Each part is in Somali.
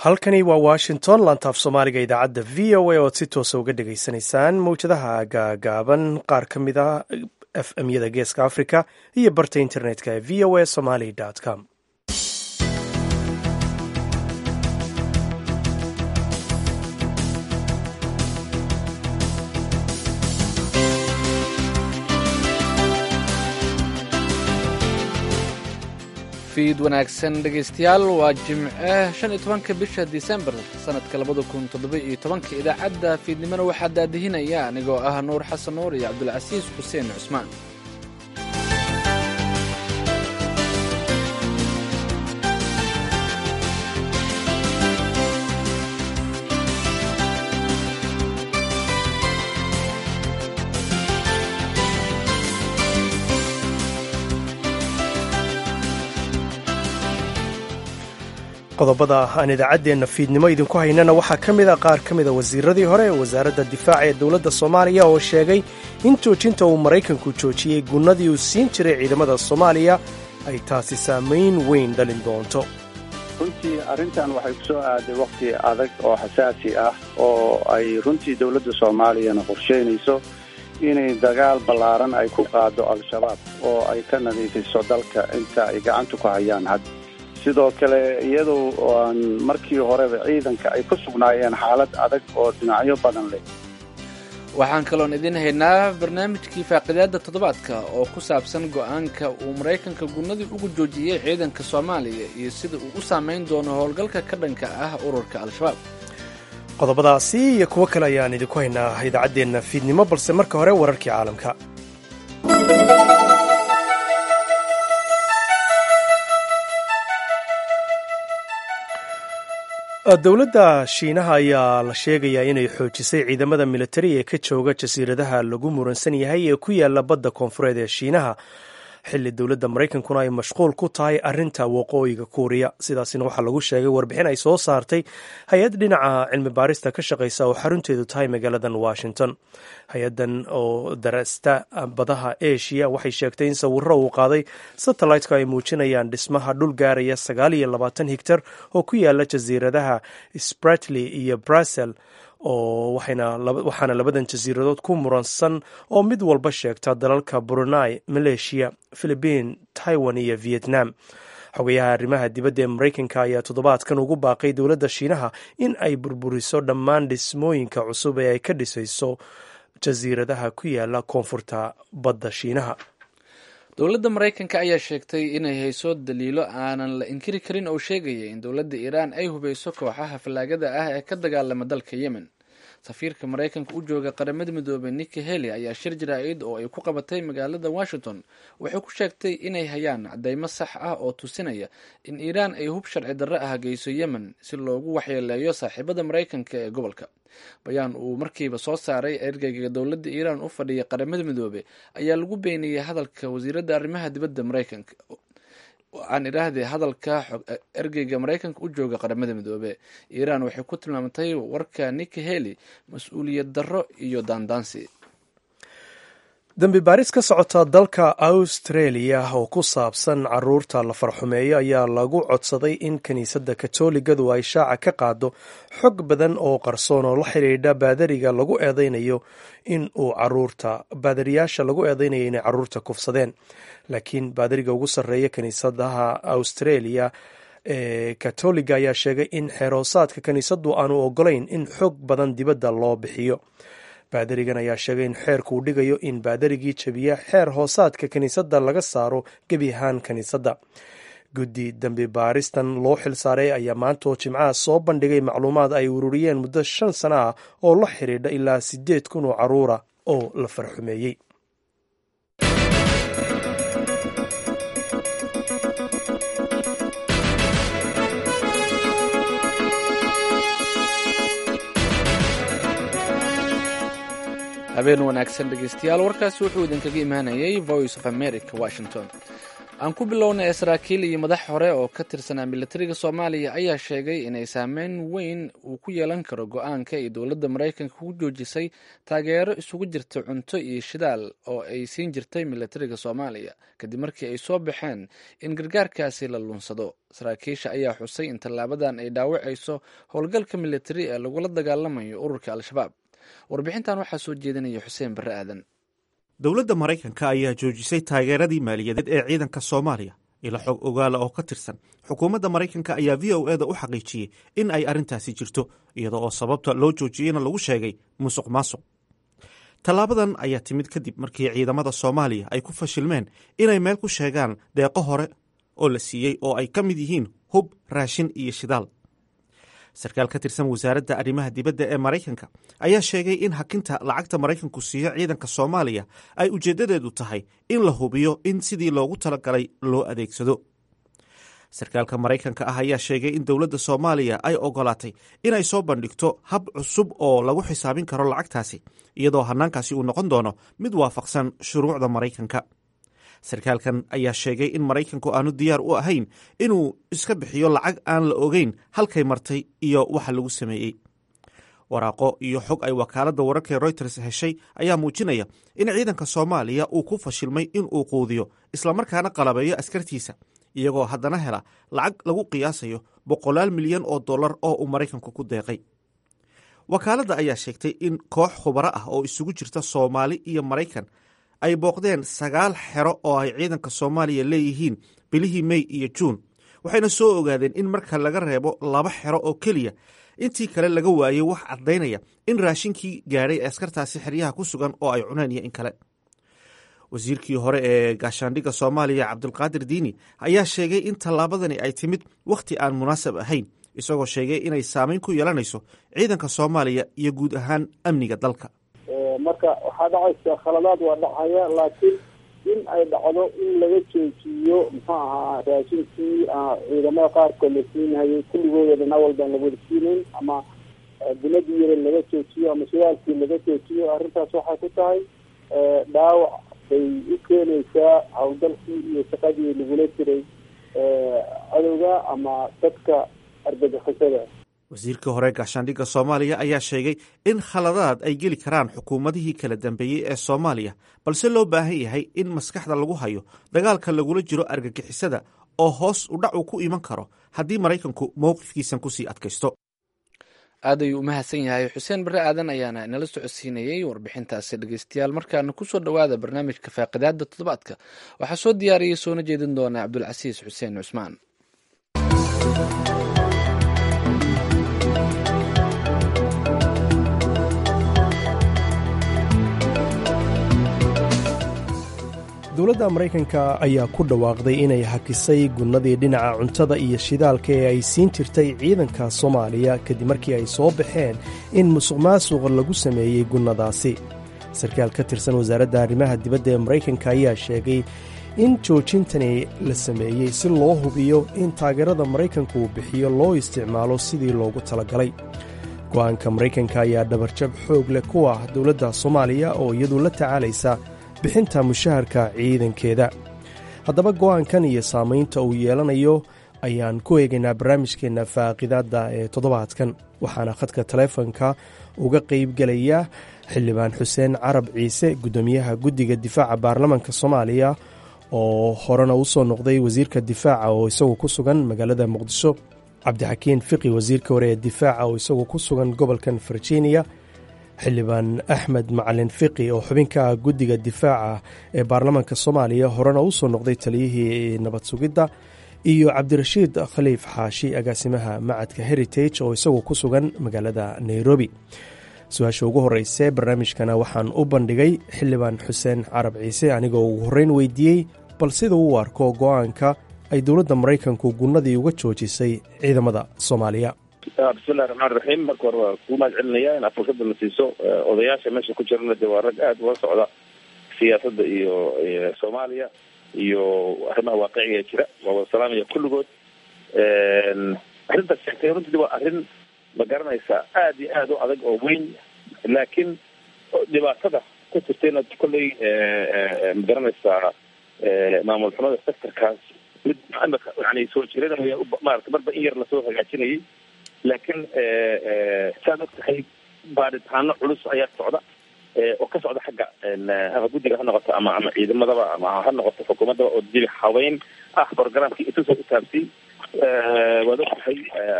halkani waa washington lantaaf soomaaliga idaacadda v o a oad si toosa uga dhagaysanaysaan mawjadaha gaagaaban qaar ka mid a f m yada geeska africa iyo barta internetka ee v o a somaly com fiid wanaagsan dhegaystayaal waa jimce shan iyo tobanka bisha disembar sanadka labada kun toddoba iyo tobanka idaacadda fiidnimona waxaa daadihinaya anigoo ah nuur xasan nuur iyo cabdulcasiis xuseen cusmaan qodobada aan idaacaddeenna fiidnimo idinku haynana waxaa ka mid a qaar ka mida wasiiradii hore ee wasaaradda difaaca ee dowladda soomaaliya oo sheegay in joojinta uu maraykanku joojiyey gunnadii uu siin jiray ciidamada soomaaliya ay taasi saamayn weyn dhalin doonto runtii arrintan waxay ku soo aaday wakhti adag oo xasaasi ah oo ay runtii dowladda soomaaliyana qorsheynayso inay dagaal ballaaran ay ku qaado al-shabaab oo ay ka nadiifiso dalka inta ay gacanta ku hayaan had sidoo kale iyadoo aan markii horeba ciidanka ay ku sugnaayeen xaalad adag oo dhinacyo badan leh waxaan kaloon idiin haynaa barnaamijkii faaqidaadda toddobaadka oo ku saabsan go'aanka uu maraykanka gunnadii ugu joojiyey ciidanka soomaaliya iyo sida uu u saamayn doono howlgalka ka dhanka ah ururka al-shabaab qodobadaasi iyo kuwo kale ayaan idinku haynaa idaacaddeenna fiidnimo balse marka hore wararkii caalamka dowladda shiinaha ayaa la sheegayaa inay xoojisay ciidamada militari ee ka jooga jasiiradaha lagu muransan yahay ee ku yaala badda koonfureed ee shiinaha xilli dowladda maraykankuna ay mashquul ku tahay arinta waqooyiga kuuriya sidaasina waxaa lagu sheegay warbixin ay soo saartay hay-ad dhinaca cilmi baarista ka shaqeysa oo xarunteedu tahay magaaladan washington hay-adan oo darasta badaha asia waxay sheegtay in sawiro uu qaaday satelliteka ay muujinayaan dhismaha dhul gaaraya sagaal iyo labaatan higtar oo ku yaala jasiiradaha spratly iyo brussel oo waxaana labadan jasiiradood ku muransan oo mid walba sheegta dalalka brunei malaysia philibiin taiwan iyo vietnam xogayaha arrimaha dibadda ee maraykanka ayaa toddobaadkan ugu baaqay dowladda shiinaha in ay burburiso dhammaan dhismooyinka cusub ee ay ka dhisayso jasiiradaha ku yaala koonfurta badda shiinaha dowladda maraykanka ayaa sheegtay inay hayso daliilo aanan la inkiri karin oo sheegaya in dowladda iiraan ay hubeyso kooxaha fallaagada ah ee ka dagaalama dalka yemen safiirka maraykanka u jooga qaramada midoobey nicki heli ayaa shir jaraa'id oo ay ku qabatay magaalada washington waxay ku sheegtay inay hayaan cadeymo sax ah oo tusinaya in iiraan ay hub sharci darro ah geyso yemen si loogu waxyeeleeyo saaxiibada maraykanka ee gobolka bayaan uu markiiba soo saaray ergeyga dowladda iiraan u fadhiya qaramada midoobe ayaa lagu beeniyey hadalka wasiiradda arrimaha dibadda maraykanka aan idhaahdee hadalka ergeyga maraykanka u jooga qaramada midoobe iiraan waxay ku tilmaamtay warka nicki heli mas-uuliyad darro iyo daandaansi dembi baaris ka socota dalka australia oo ku saabsan caruurta la farxumeeyo ayaa lagu codsaday in kiniisadda katooligadu ay shaaca ka qaado xog badan oo qarsoon oo la xidhiidha baadariga lagu eedeynayo in uu caruurta baadariyaasha lagu eedeynayo inay caruurta kufsadeen laakiin baadariga ugu sarreeya kiniisadaha australia ee katoliga ayaa sheegay in xeeroosaadka kiniisaddu aanu ogolayn in xog badan dibadda loo bixiyo baadarigan ayaa sheegay in xeerku uu dhigayo in baadarigii jabiya xeer hoosaadka kiniisadda laga saaro gebi ahaan kiniisadda guddi dembi baaristan loo xilsaaray ayaa maanta oo jimcaha soo bandhigay macluumaad ay ururiyeen muddo shan sano ah oo la xidhiidha ilaa siddeed kun oo caruura oo la farxumeeyey habeen wanaagsan dhegeystayaal warkaasi wuxuu idinkaga imaanayay voice of america washington aan ku bilownay saraakiil iyo madax hore oo ka tirsanaa militariga soomaaliya ayaa sheegay inay saameyn weyn uu ku yeelan karo go-aanka ay dowladda maraykanka ku joojisay taageero isugu jirta cunto iyo shidaal oo ay siin jirtay militariga soomaaliya kadib markii ay soo baxeen in gargaarkaasi la lunsado saraakiisha ayaa xusay in tallaabadan ay dhaawacayso howlgalka militari ee lagula dagaalamayo ururka al-shabaab warbixintan waxaa soo jeedinaya xuseen barre aadan dowladda maraykanka ayaa joojisay taageeradii maaliyadeed ee ciidanka soomaaliya ila xog ogaala oo ka tirsan xukuumadda maraykanka ayaa v o eda u xaqiijiyey in ay arrintaasi jirto iyada oo sababta loo joojiyeyna lagu sheegay musuq maasuq tallaabadan ayaa timid kadib markii ciidamada soomaaliya ay ku fashilmeen inay meel ku sheegaan deeqo hore oo la siiyey oo ay ka mid yihiin hub raashin iyo shidaal sarkaal ka tirsan wasaaradda arrimaha dibadda ee maraykanka ayaa sheegay in hakinta lacagta maraykanku siiyo ciidanka soomaaliya ay ujeeddadeedu tahay in la hubiyo in sidii loogu talagalay loo adeegsado sarkaalka maraykanka ah ayaa sheegay in dowladda soomaaliya ay ogolaatay inay soo bandhigto hab cusub oo lagu xisaabin karo lacagtaasi iyadoo hannaankaasi uu noqon doono mid waafaqsan shuruucda maraykanka sarkaalkan ayaa sheegay in maraykanku aanu diyaar u ahayn inuu iska bixiyo lacag aan la ogeyn halkay martay iyo waxa lagu sameeyey waraaqo iyo xog ay wakaaladda wararka royters heshay ayaa muujinaya in ciidanka soomaaliya uu ku fashilmay in uu quudiyo islamarkaana qalabeeyo askartiisa iyagoo haddana hela lacag lagu qiyaasayo boqolaal milyan oo dollar oo uu maraykanku ku deeqay wakaaladda ayaa sheegtay in koox khubaro ah oo isugu jirta soomaali iyo maraykan ay booqdeen sagaal xero oo ay ciidanka soomaaliya leeyihiin bilihii mey iyo juun waxayna soo ogaadeen in marka laga reebo laba xero oo keliya intii kale laga waayey wax caddaynaya in raashinkii gaadhay ee askartaasi xeryaha ku sugan oo ay cuneen iyo in kale wasiirkii hore ee gaashaandhigga soomaaliya cabdulqaadir diini ayaa sheegay in tallaabadani ay timid wakhti aan munaasab ahayn isagoo sheegay inay saameyn ku yeelanayso ciidanka soomaaliya iyo guud ahaan amniga dalka marka waxaa dhacaysa khaladaad waa dhacaya laakiin in ay dhacdo in laga joojiyo muxuu ahaa raashinkii ciidamada qaarkood la siinhayay kulligooda dhanaa walbaan lawada siinayn ama binadii yare laga joojiyo ama shidaalkii laga joojiyo arrintaas waxay ku tahay dhaawac bay u keenaysaa hawlgalkii iyo shaqadii lagula jiray cadowga ama dadka argagixisada wasiirkii hore gaashaandhigga soomaaliya ayaa sheegay in khaladaad ay geli karaan xukuumadihii kala dambeeyey ee soomaaliya balse loo baahan yahay in maskaxda lagu hayo dagaalka lagula jiro argagixisada oo hoos udhac uu ku iman karo haddii maraykanku mowqifkiisan kusii adkaysto aad ayuu u mahadsan yahay xuseen barre aadan ayaana inala socodsiinayey warbixintaasi dhegeystayaal markaana kusoo dhowaada barnaamijka faaqidaada toddobaadka waxaa soo diyaariyey soona jeedin doona cabdulcasiis xuseen cusmaan dowladda maraykanka ayaa ku dhawaaqday inay hakisay gunnadii dhinaca cuntada iyo shidaalka ee ay siin jirtay ciidanka soomaaliya kadib markii ay soo baxeen in musuq maasuq lagu sameeyey gunnadaasi sarkaal ka tirsan wasaaradda arrimaha dibadda ee maraykanka ayaa sheegay in joojintani la sameeyey si loo hubiyo in taageerada maraykanku uu bixiyo loo isticmaalo sidii loogu talagalay go'aanka maraykanka ayaa dhabarjab xoog leh ku ah dowladda soomaaliya oo iyadu la tacaalaysa bixinta mushaharka ciidankeeda haddaba go'aankan iyo saamaynta uu yeelanayo ayaan ku eegaynaa barnaamijkeenna faaqidaadda ee toddobaadkan waxaana khadka taleefonka uga qaybgelaya xildhibaan xuseen carab ciise guddoomiyaha guddiga difaaca baarlamanka soomaaliya oo horena u soo noqday wasiirka difaaca oo isagu ku sugan magaalada muqdisho cabdixakiin fiqi wasiirka hore ee difaaca oo isagu ku sugan gobolkan virginia xildhibaan axmed macalin fiqi oo xubinka ah guddiga difaaca ee baarlamaanka soomaaliya horena u soo noqday taliyihii nabad sugidda iyo cabdirashiid khaliif xaashi agaasimaha macadka heritage oo isagu ku sugan magaalada nairobi su-aasha ugu horeyse barnaamijkana waxaan u bandhigay xildhibaan xuseen carab ciise anigoo ugu horreyn weydiiyey bal sida uu arko go-aanka ay dowladda maraykanku gunnadii uga joojisay ciidamada soomaaliya bismillahi raxmaan raxiim marka hore waa kuu mahad celinaya in aad fursada na siiso odayaasha meesha ku jirana de waa rag aada ula socda siyaasadda iyo soomaaliya iyo arrimaha waaqiciga ee jira waa wada salaamaya kulligood arrintaas sheegtay runtii waa arrin ma garanaysaa aada iyo aada u adag oo weyn laakiin dhibaatada ku jirtayna kolley ma garanaysaa maamul xumada sectorkaas mid imika yani soo jiranaya maarata marba in yar lasoo hagaajinayay laakiin saad og tahay baadhitaano culus ayaa socda oo ka socda xagga ama guddiga ha noqoto ama ama ciidamadaba ama ha noqoto xukuumaddaba oo dili habeyn ah programkii isusoo utaabsay waad og tahay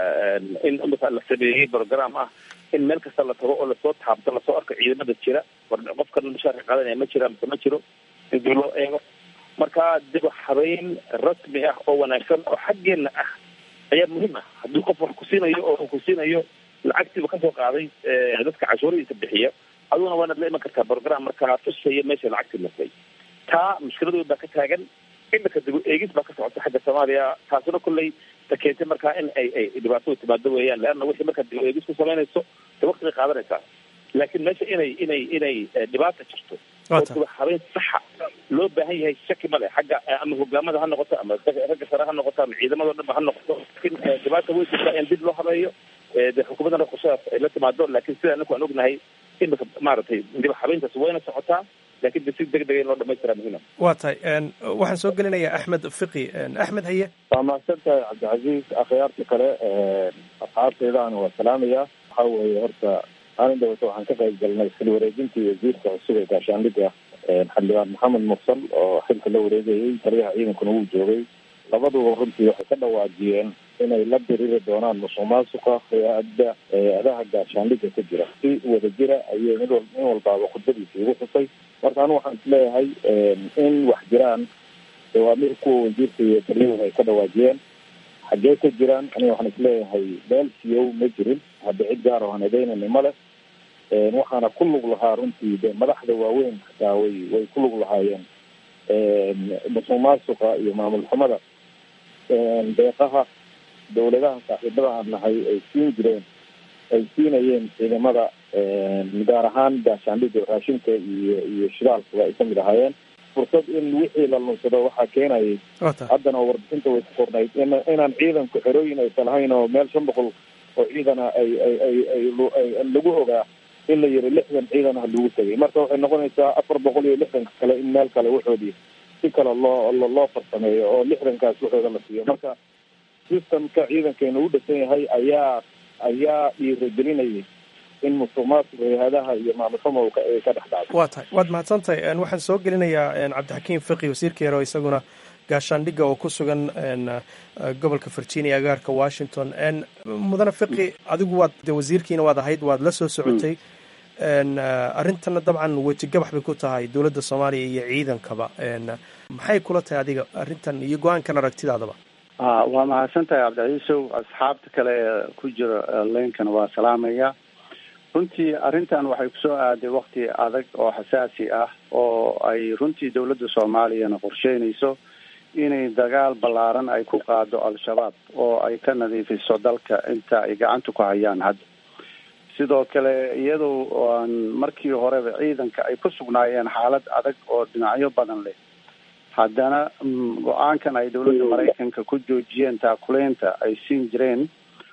in imika la sameeyey program ah in meel kasta la tago oo lasoo taabto lasoo arko ciidamada jira war qofkan mushaarka qaadanaya ma jira mise ma jiro in dib loo eego marka dib habeyn rasmi ah oo wanaagsan oo xaggeena ah ayaa muhiim ah haddii qof wax kusiinayo oo ku siinayo lacagtiiba kasoo qaaday dadka cashuuradiisa bixiya aduguna waanaad la iman kartaa program markaa tusaya meesha lacagtii martay taa mushkiladood baa ka taagan imika dib eegis baa ka socota xagga soomaaliya taasuna kolley ta keentay markaa in ay ay dhibaatadu timaado weeyaan leanna wixii markaa dib eegis ku samaynayso de waktigay qaadanaysaa laakiin meesha inay inay inay dhibaata jirto oo dib habeyn saxa loo baahan yahay shaki male xagga ama hogaamada ha noqoto ama ragga sare ha noqoto ama ciidamadao dhan ba ha noqoto laakiin dhibaata way jirtaa in dib loo habeeyo de xukuumaddana qorshadas ay la timaado laakiin sida anaku aan ognahay imika maaragtay dib habeyntaas wayna socotaa lakin de si deg dega in loo dhamaystiraa muhiima waa tahay waxaan soo gelinayaa axmed fiqi axmed haye waa mahadsan tahay cabdicasiis akhyaarta kale asxaabteydaana waa salaamaya waxa weeye horta maalin dhawata waxaan ka qayb galnay xil wareejintii wasiirka cusub ee gaashaandhigga xildhibaan maxamed mursal oo xilka la wareegayay taliyaha ciidankuna wuu joogay labaduba runtii waxay ka dhawaajiyeen inay la diriri doonaan musuq maasuqa hay-adda hay-adaha gaashaandhigga ka jira si wada jira ayay mid wal nin walbaaba khudbadiisa igu xusay marka anu waxaan isleeyahay in wax jiraan waa mid kuwa wasiirka iyo taliyahooda ay ka dhawaajiyeen xaggee ka jiraan aniga waxaan isleeyahay meel siyow ma jirin hadda cid gaar oo aan edeynani ma leh waxaana ku lug lahaa runtii de madaxda waaweyn xataa way way ku lug lahaayeen musuq maasuqa iyo maamul xumada deeqaha dawladaha saaxiibada aan nahay ay siin jireen ay siinayeen ciidamada gaar ahaan gaashaandhigga raashinka iyo iyo shidaalkuba ay kamid ahaayeen fursad in wixii la lunsado waxaa keenayay haddana oo warbixinta way ku qornayd in inaan ciidanku xerooyin aysan lahayn oo meel shan boqol oo ciidana ay ay ay ay lagu ogaa in la yiri lixdan ciidan ah lagu tegay marka waxay noqonaysaa afar boqol iyo lixdanka kale in meel kale waxoodii si kale loo loo farsameeyo oo lixdankaas waxooda la siiyo marka systemka ciidankeena u dhisan yahay ayaa ayaa dhiiragelinayay in musuq maasuq hay-adaha iyo maamulxumo ay ka dhex dhacdo waa tahay waad mahadsantahay waxaan soo gelinayaa cabdixakiim fiqi wasiirka yaro isaguna gaashaandhigga oo ku sugan gobolka virginia agaarka washington mudane fiqi adigu waad de wasiirkiina waad ahayd waad la soo socotay arrintana dabcan wejigabax bay ku tahay dowladda soomaaliya iyo ciidankaba maxay kula tahay adiga arrintan iyo go-aankan aragtidaadaba a waa mahadsan tahay cabdicaiisow asxaabta kale ee ku jira leynkana waa salaamaya runtii arrintan waxay kusoo aaday wakti adag oo xasaasi ah oo ay runtii dowladda soomaaliyana qorsheynayso inay dagaal ballaaran ay ku qaado al-shabaab oo ay ka nadiifiso dalka inta ay gacanta ku hayaan hadda sidoo kale iyadoo aan markii horeba ciidanka ay ku sugnaayeen xaalad adag oo dhinacyo badan leh haddana go-aankan ay dowladda maraykanka ku joojiyeen taakuleynta ay siin jireen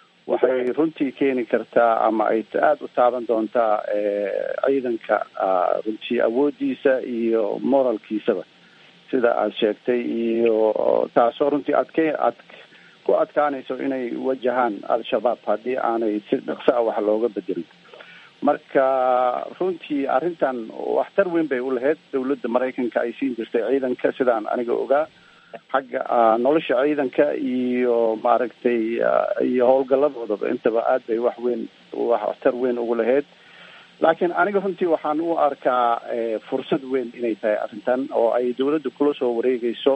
waxay runtii keeni kartaa ama ay aada u taaban doontaa ciidanka runtii awoodiisa iyo moralkiisaba sida aada sheegtay iyo taasoo runtii adke ad ku adkaanayso inay wajahaan al-shabaab haddii aanay si dhaqso ah wax looga bedelin marka runtii arrintan waxtar weyn bay u lahayd dowladda maraykanka ay siin jirtay ciidanka sidaan aniga ogaa xagga nolosha ciidanka iyo maaragtay iyo howlgaladoodaba intaba aad bay wax weyn waxtar weyn ugu lahayd laakiin aniga runtii waxaan u arkaa fursad weyn inay tahay arrintan oo ay dowladda kula soo wareegayso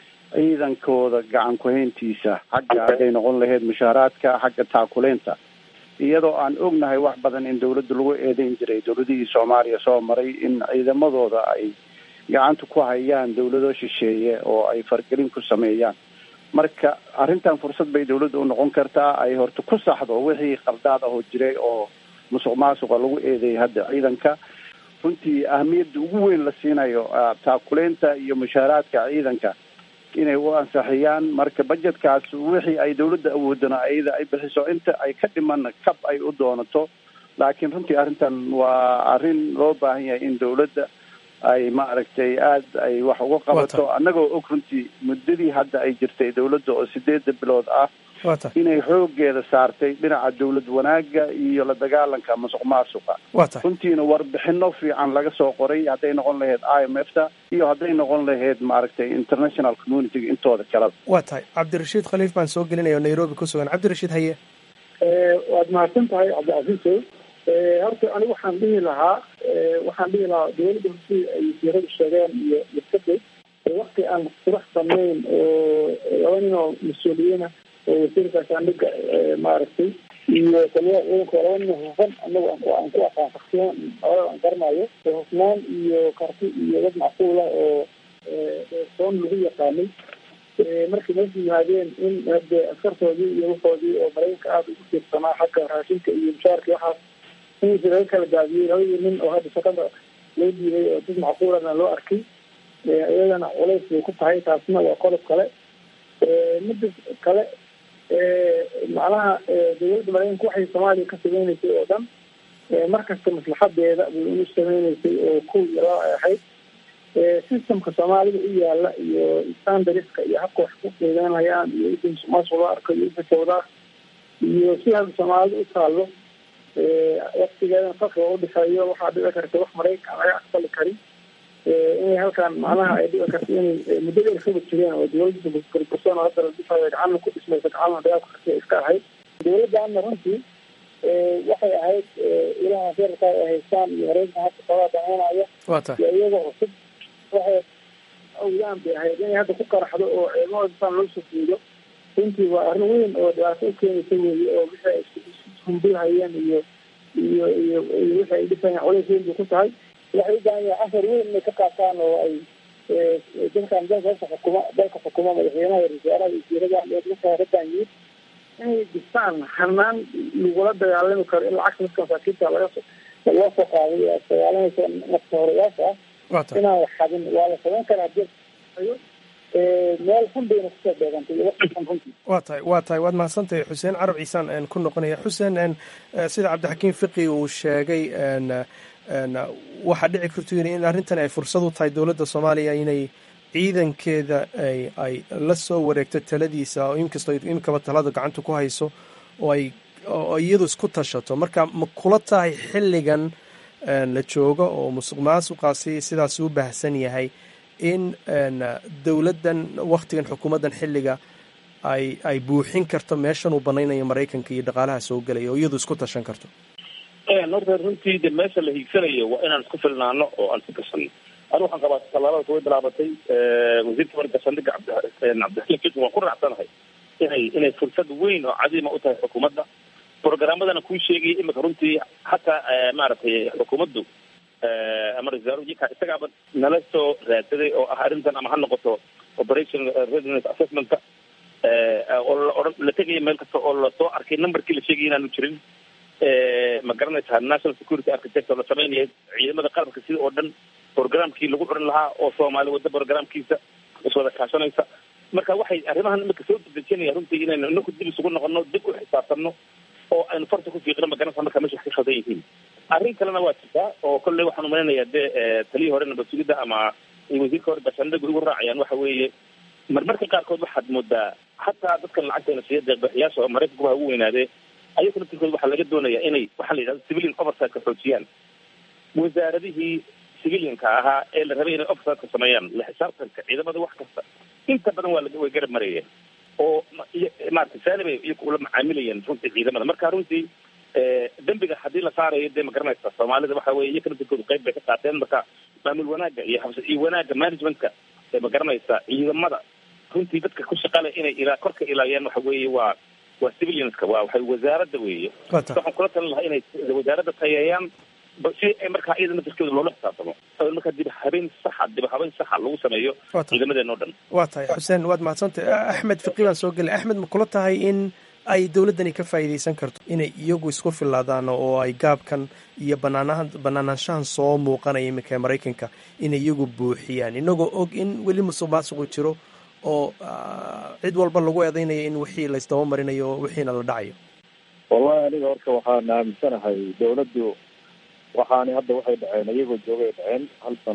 ciidankooda gacan ku-hayntiisa xagga hadday noqon lahayd mushaaraadka xagga taakuleynta iyadoo aan ognahay wax badan in dowladda lagu eedeyn jiray dowladihii soomaaliya soo maray in ciidamadooda ay gacanta ku hayaan dowlado shisheeye oo ay fargelin ku sameeyaan marka arrintan fursad bay dowladda u noqon kartaa ay horta ku saxdo wixii qaldaad ahoo jiray oo musuq maasuqa lagu eedeeyay hadda ciidanka runtii ahamiyadda ugu weyn la siinayo taakuleynta iyo mushaaraadka ciidanka inay u ansaxiyaan marka budgetkaas wixii ay dowladda awoodana iyada ay bixiso inta ay ka dhiman kab ay u doonato laakiin runtii arrintan waa arrin loo baahan yahay in dowladda ay maaragtay aada ay wax uga qabato annagoo og runtii muddadii hadda ay jirtay dawladda oo sideedda bilood ah inay xoogeeda saartay dhinaca dawlad wanaagga iyo la dagaalanka masuq maasuqa runtiina warbixino fiican laga soo qoray hadday noqon lahayd i m f ta iyo hadday noqon lahayd maaragtay international community intooda kaleba waa tahay cabdirashiid khaliif baan soo gelinaya oo nairobi ku sugan cabdirashiid haye waad mahadsan tahay cabdicasiisow horta anigu waxaan dhihi lahaa waxaan dhihi lahaa dawladda hortii ay wasiiradu sheegeen iyo iskadeg wakti aan qurax samayn oo laba nin oo mas-uuliyiina oo wasiirka gaashaandhiga maaragtay iyo taliyaha ciidanka laba nin hufan anagu aan ku aqaan shaksiyan olada aan garanayo hufnaan iyo karti iyo dad macquula oo soon lagu yaqaanay markay meesha yimaadeen in hade askartoodii iyo waxoodii oo maraykanka aada ugu tiirsanaa xagga raashinka iyo mushaarka waxaas insi laga kala daadiyey labadii nin oo hadda shaqada loo diiday oo dad macquulana loo arkay iyadana culays bay ku tahay taasna waa qodob kale mida kale macnaha dawladda maraykanka waxay soomaaliya ka sameyneysay oo dhan markasta maslaxadeeda bay unu sameyneysay oo kow iyo laba ay ahayd systemka soomaalida u yaala iyo standariska iyo habka wax ku qiimeynayaan iyo ida musuqmaasuq loo arko iyo ida sawdaa iyo si hadda soomaalida u taallo waktigeedan farqiga udhexeeyo waxaa dhici karta wax maraykan laga aqbali karin inay halkan macnaha ay dhici karta inay muddo dheer kaba jireen oo dawladda burbursan oo hadda la dhisayo gacana ku dhismaysa gacana dagaalka karti iska ahayd dawladdaana runtii waxay ahayd ilaha feerka ay haystaan iyo maraykan hadda sabaa dameynaya iyo iyagoo cusub waxay awdaan bay ahayd inay hadda ku qaraxdo oo ciidamada saan loo soo fiido runtii waa arrin weyn oo dhibaato u keenaysa weeye oo wixii ay ishumbulhayeen iyo iyo iyo iyo wixii ay dhisayaan culays weyn bay ku tahay waxay u baahan yahay casar weyn inay ka qaataan oo ay dadkan dalka xukuma dalka xukuma madaxweynaha wasaaraha wasiirada iyo dadka radan yimid inay dhistaan hanaan lagula dagaalami karo in lacagta dadka masaakiinta laga loo soo qaaday ee dagaalanaysa nafta horeyaasha ah inaan wax xadin waa la samayn karaa hadii meel xun bayna kusoo beegantay iyo waqtigan runtii waa tahay waa tahay waad mahadsantahay xuseen carab ciisaan ku noqonaya xuseen sida cabdixakiim fiqi uu sheegay waxaa dhici karto in arrintan ay fursad u tahay dowladda soomaaliya inay ciidankeeda ay ay la soo wareegto taladiisa oo inkastoo iminkaba talada gacanta ku hayso oo ay oo iyadu isku tashato marka ma kula tahay xilligan la joogo oo musuq maasuqaasi sidaas u baahsan yahay in dowladdan waktigan xukuumaddan xilliga ay ay buuxin karto meeshan uu banaynayo maraykanka iyo dhaqaalaha soo gelaya oo iyadu isku tashan karto horta runtii de meesha la hiigsanayo waa inaan isku filnaano oo aan isku gasano anu waxaan qabaa tallaabada way bilaabatay wasiirka warga saldhiga cabdixakiim fiqi waan ku raacsanahay inay inay fursad weyn oo cadiima u tahay xukuumadda programmadana kuu sheegaya imika runtii hataa maaragtay xukuumaddu ama ra-isul wasaaraha isagaaba nala soo raadsaday oo ah arrintan ama ha noqoto operation readiness assessmentka oo la odhan la tegaya meel kasta oo lasoo arkay numberkii la sheegaya inaanu jirin ma garanaysaa national security architect oo la sameynaya ciidamada qaranka sida oo dhan programkii lagu curin lahaa oo soomaali wadda programkiisa iswada kaashanaysa marka waxay arrimahan imika soo dedejinaya runtii inaynu inaku dib isugu noqono dib u xisaabtanno oo aynu farta ku fiiqino magaranaysa marka meesha wax ka khaldan yihiin arrin kalena waa jirtaa oo kolley waxaan umalaynayaa dee taliyii hore nabad sugidda ama wasiirka hore gaashaandhigu igu raacayaan waxa weeye marmarka qaarkood waxaad moodaa hataa dadkan lacagteena siiya deeqbixiyaasha oo maraykanku ha ugu weynaadee ayaga laftirkooda waxaa laga doonayaa inay waxaa la yidhahda civilian oversightka xoojiyaan wasaaradihii civilianka ahaa ee la rabay inay oversightka sameeyaan la xisaabtanka ciidamada wax kasta inta badan waa way garab marayeen oo maarata saalibay iyaku ula macaamilayeen runtii ciidamada marka runtii dembiga haddii la saarayo dee ma garanaysa soomaalida waxa weye iyaka laftirkooda qayb bay ka qaateen marka maamul wanaagga iyo habs iyo wanaagga managementka ee ma garanaysa ciidamada runtii dadka ku shaqale inay ilaa korka ilaayaan waxa weeye waa waa civilianska waa waxay wasaaradda weeye waxaan kula talin lahaa inay wasaaradda tayeeyaan si ay markaa iyada naftirkeeda loola xisaabtamo markaa dib habeen saxa dib habeen saxa lagu sameeyo ciidamadeen oo dhan waa tahay xuseen waad mahadsantahy axmed fiqi baan soo gelay axmed ma kula tahay in ay dowladdani ka faa'iidaysan karto inay iyagu isku filaadaan oo ay gaabkan iyo banaanahan banaanaanshahan soo muuqanaya iminka ee maraykanka inay iyagu buuxiyaan inagoo og in weli musuq maasuqu jiro oo cid walba lagu eedeynayo in wixii laysdaba marinayo wixiina la dhacayo wallahi aniga horta waxaan aaminsanahay dawladdu waxaani hadda waxay dhaceen iyagoo joogay dhaceen hal sano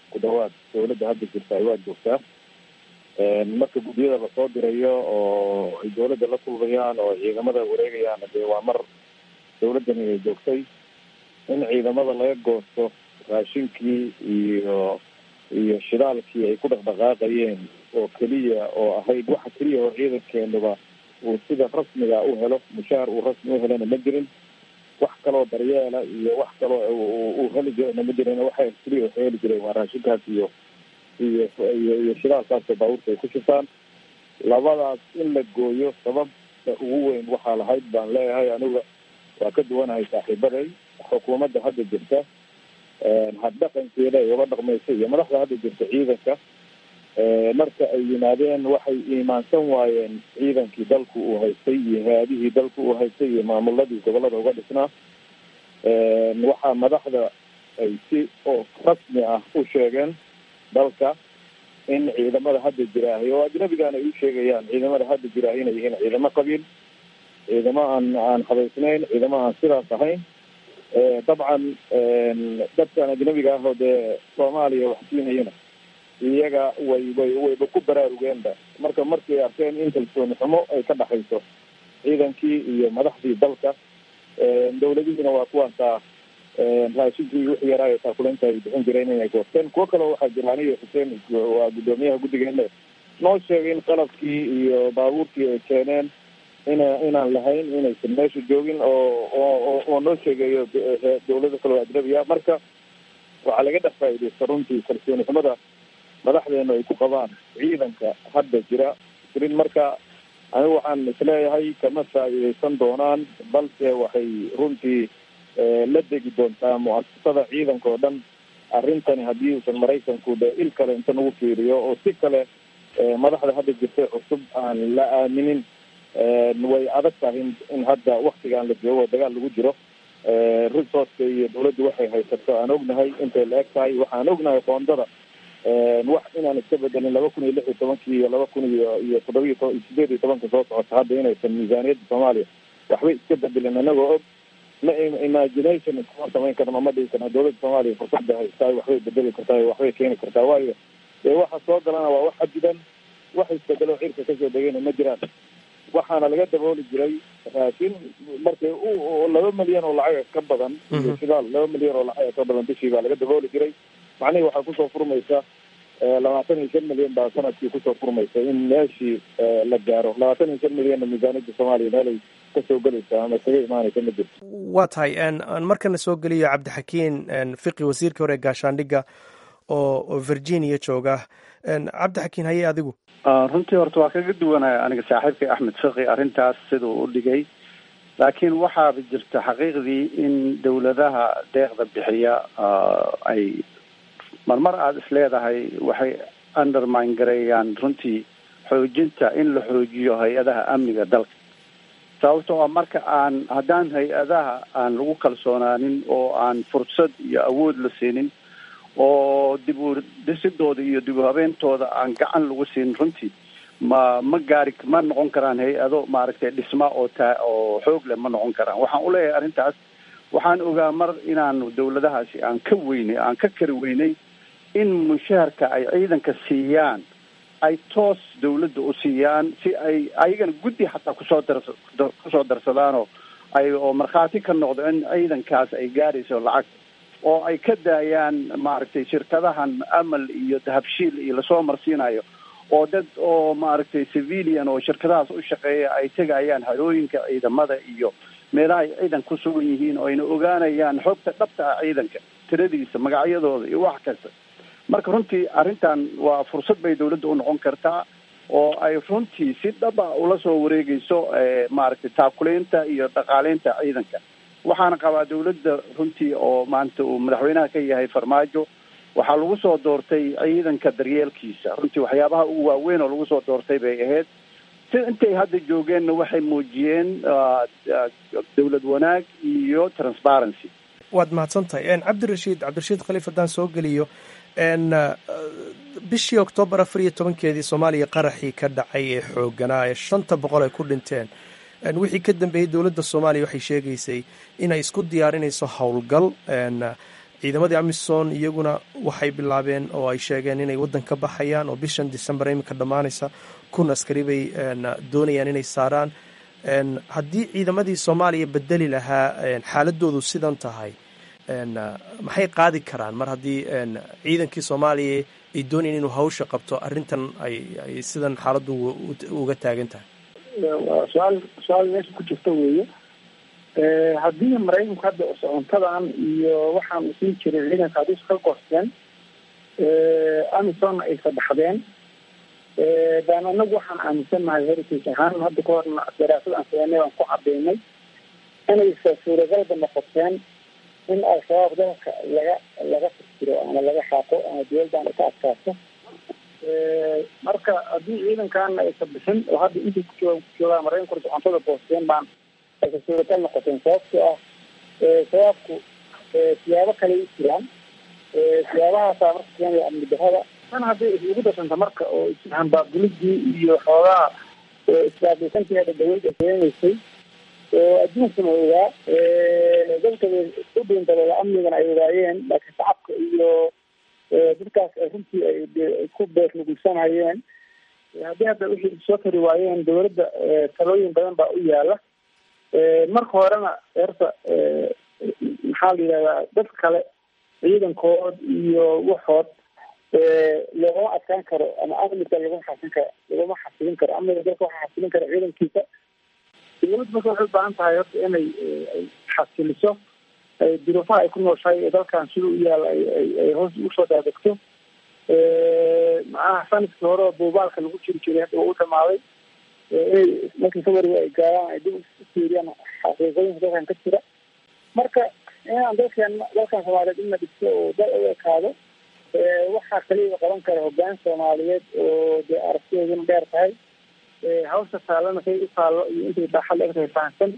ku dhawaad dawladda hadda jirta waa joogtaa marka guddiyada lasoo dirayo oo ay dawladda la kulmayaan oo ciidamada wareegayaan dee waa mar dawladdani ay joogtay in ciidamada laga goosto raashinkii iyo iyo shidaalkii ay ku dhaqdhaqaaqayeen oo keliya oo ahayd waxa keliya oo ciidankeenuba uu sida rasmiga u helo mushaar uu rasmi u helana ma jirin wax kaloo daryeela iyo wax kaloo uu heli jirana ma jirin waxa keliya waxay heli jireen waa raashinkaas iyo iyo iyo iyo shidaalkaasoo baabuurta ay ku shiftaan labadaas in la gooyo sababta ugu weyn waxaa lahayd baan leeyahay aniga waa ka duwanahay saaxiibaday xukuumadda hadda jirta habdhaqankeeda ay uga dhaqmaysa iyo madaxda hadda jirta ciidanka marka ay yimaadeen waxay iimaansan waayeen ciidankii dalku uu haystay iyo hay-adihii dalku uu haystay iyo maamuladii gobolada uga dhisnaa waxaa madaxda ay si oo rasmi ah u sheegeen dalka in ciidamada hadda jiraahay oo ajnabigan ay u sheegayaan ciidamada hadda jiraahay inay yihiin ciidamo qabiil ciidamo aan aan habaysnayn ciidamo aan sidaas ahayn dabcan dadkan ajnabiga ah oo dee soomaaliya wax siinayana iyaga way way wayba ku baraarugeenba marka markay arkeen in kalsooni xumo ay ka dhaxayso ciidankii iyo madaxdii dalka dawladihiina waa kuwaasaa raashinkii wixii yaraayo taakuleynta ay bixin jireen inay goosteen kuwo kaleo waxaa jira aniga xuseen waa guddoomiyaha guddigeena noo sheegay in qalabkii iyo baabuurkii ay keeneen ina inaan lahayn inaysan meesha joogin oo oo oo noo sheegayo dawlado kale oo ajnabiya marka waxaa laga dhex faaidaysta runtii kalsooni xumada madaxdeenu ay ku qabaan ciidanka hadda jira jirin marka anigu waxaan isleeyahay kama faa'iidaysan doonaan balse waxay runtii la degi doontaa mu-asasada ciidanka oo dhan arrintani haddii uusan maraykanku de il kale inta nagu fiiriyo oo si kale madaxda hadda jirtay cusub aan la aaminin way adag tahay in hadda waktigaan la joogo dagaal lagu jiro resourceka iyo dawladdu waxay haysato aan ognahay intay la eg tahay waxaan ognahay qoondada wax inaan iska bedelin laba kun iyo lix iyo tobankii iyo laba kun iyo iyo toddobiyo to sideed iyo tobanka soo socota hadda inaysan miisaaniyadda soomaaliya waxbay iska bedelin anagoo og ma imagination iskuma samayn karno ma dhihi karno dawladda soomaaliya fursadda haystaay waxbay bedeli kartaa waxbay keeni kartaa waayo dee waxa soo galana waa wax xadidan wax isbedelo cirka kasoo degayna ma jiraan waxaana laga dabooli jiray raashin markay laba milyan oo lacaga ka badan iyo shidaal laba milyan oo lacaga ka badan bishii baa laga dabooli jiray macnihii waxaa kusoo furmaysa labaatan iyo shan milyan baa sanadkii kusoo furmaysa in meeshii la gaaro labaatan iyo shan milyanna miisaaniyadda soomaaliya meelay kasoo gelaysa ama kaga imaanaysa ma jirto waa tahay markana soo geliyo cabdixakiin fiqi wasiirkii hore gaashaandhigga oo virginia jooga cabdixakiin haye adigu runtii horta waa kaga duwanaya aniga saaxiibkay axmed fiqi arrintaas siduu u dhigay laakiin waxaaba jirta xaqiiqdii in dawladaha deeqda bixiya ay marmar aada is leedahay waxay undermine gareeyaan runtii xoojinta in la xoojiyo hay-adaha amniga dalka sababtoo ah marka aan haddaan hay-adaha aan lagu kalsoonaanin oo aan fursad iyo awood la siinin oo dib u dhisidooda iyo dib u habeentooda aan gacan lagu siin runtii ma ma gaari ma noqon karaan hay-ado maaragtay dhisma oo taa oo xoog leh ma noqon karaan waxaan uleeyahay arrintaas waxaan ogaa mar inaanu dawladahaasi aan ka weynay aan ka kari weynay in mushaharka ay ciidanka siiyaan ay toos dawladda u siiyaan si ay ayagana guddi xataa kusoo dar kusoo darsadaanoo ay oo markhaati ka noqdo in ciidankaas ay gaarayso lacag oo ay ka daayaan maaragtay shirkadahan amal iyo dahabshiil iyo lasoo marsiinayo oo dad oo maaragtay civilian oo shirkadahaas u shaqeeya ay tegayaan harooyinka ciidamada iyo meelaha ay ciidan ku sugan yihiin oo ayna ogaanayaan xogta dhabta ah ciidanka tiradiisa magacyadooda iyo wax kasta marka runtii arrintan waa fursad bay dawladda u noqon kartaa oo ay runtii si dhaba ula soo wareegeyso maaragtay taakuleynta iyo dhaqaaleynta ciidanka waxaana qabaa dawladda runtii oo maanta uu madaxweynaha ka yahay farmaajo waxaa lagu soo doortay ciidanka daryeelkiisa runtii waxyaabaha ugu waaweyn oo lagu soo doortay bay ahayd si intay hadda joogeenna waxay muujiyeen dawlad wanaag iyo transparency waad mahadsan tahay cabdirashiid cabdirashiid khaliif haddaan soo geliyo bishii oktoobar afar iyo tobankeedii soomaaliya qaraxii ka dhacay ee xooganaa ee shanta boqol ay ku dhinteen wixii ka dambeeyey dowladda soomaaliya waxay sheegaysay inay isku diyaarinayso howlgal ciidamadii amisom iyaguna waxay bilaabeen oo ay sheegeen inay waddan ka baxayaan oo bishan december iminka dhammaanaysa kun askari bay doonayaan inay saaraan haddii ciidamadii soomaaliya bedeli lahaa xaaladoodu sidan tahay maxay qaadi karaan mar haddii ciidankii soomaaliya ay doonayaan inuu hawsha qabto arrintan ay sidan xaaladdu uga taagan tahay waa su-aal su-aal meesha ku jirta weeye haddii maraykanku hadda socontadan iyo waxaan u siin jiray ciidanka haddii iska goosteen amisonna ay sabaxdeen baan anagu waxaan aaminsannahay heritage ahaan hadda ka horna daraasad aan sameynay aan ku cadeynay inaysa suuragalba noqoteen in al-shabaab dalka laga laga fikiro ama laga xaaqo ama dowladdan ay ka adkaato marka haddii ciidankaana aysa bixin oo hadda intii kujooga kujoogaa maraykanku socontada boosteen baan aysa suuragal noqoteen sababtoo ah shabaabku siyaabo kale u jiraan siyaabahaasa marka keenaya amni darada tan hadday isugu darsanta marka oo ishambaabulidii iyo xoogaa isbaabisantii hadda dhaweyd ay keenaysay oo adduunkuna ogaa dadka u dhiindaloola amnigana ay ogaayeen laakiin shacabka iyo dadkaas ay runtii ay ku beernugulsanayeen haddii hadda wixii soo tari waayeen dowladda talooyin badan baa u yaala marka horena horta maxaa la yidhahdaa dad kale ciidankood iyo waxood loogama adkaan karo ama amniga laguma xasin karo laguma xasilin karo amniga dalka waxaa xasilin kara ciidankiisa dowladda marka waxay u baahan tahay horta inay xasiliso duruufaha ay ku nooshahay ee dalkan sida u yaala ay hoos usoo daadegto macnaha sanadkii hore oo buubaalka lagu jiri jiray hadda waa u dhamaaday inay markii february ay gaaraan ay dib u fiiriyaan xaqiiqooyinka dalkan ka jira marka inaan dalkan dalkan soomaaliyeed in la dhigto oo dal u ekaado waxaa kaliya qaban kara hoggaan soomaaliyeed oo dee aragtidooduna dheer tahay hawsha taallana say u taallo iyo intay baaxad la egtahay fahamsan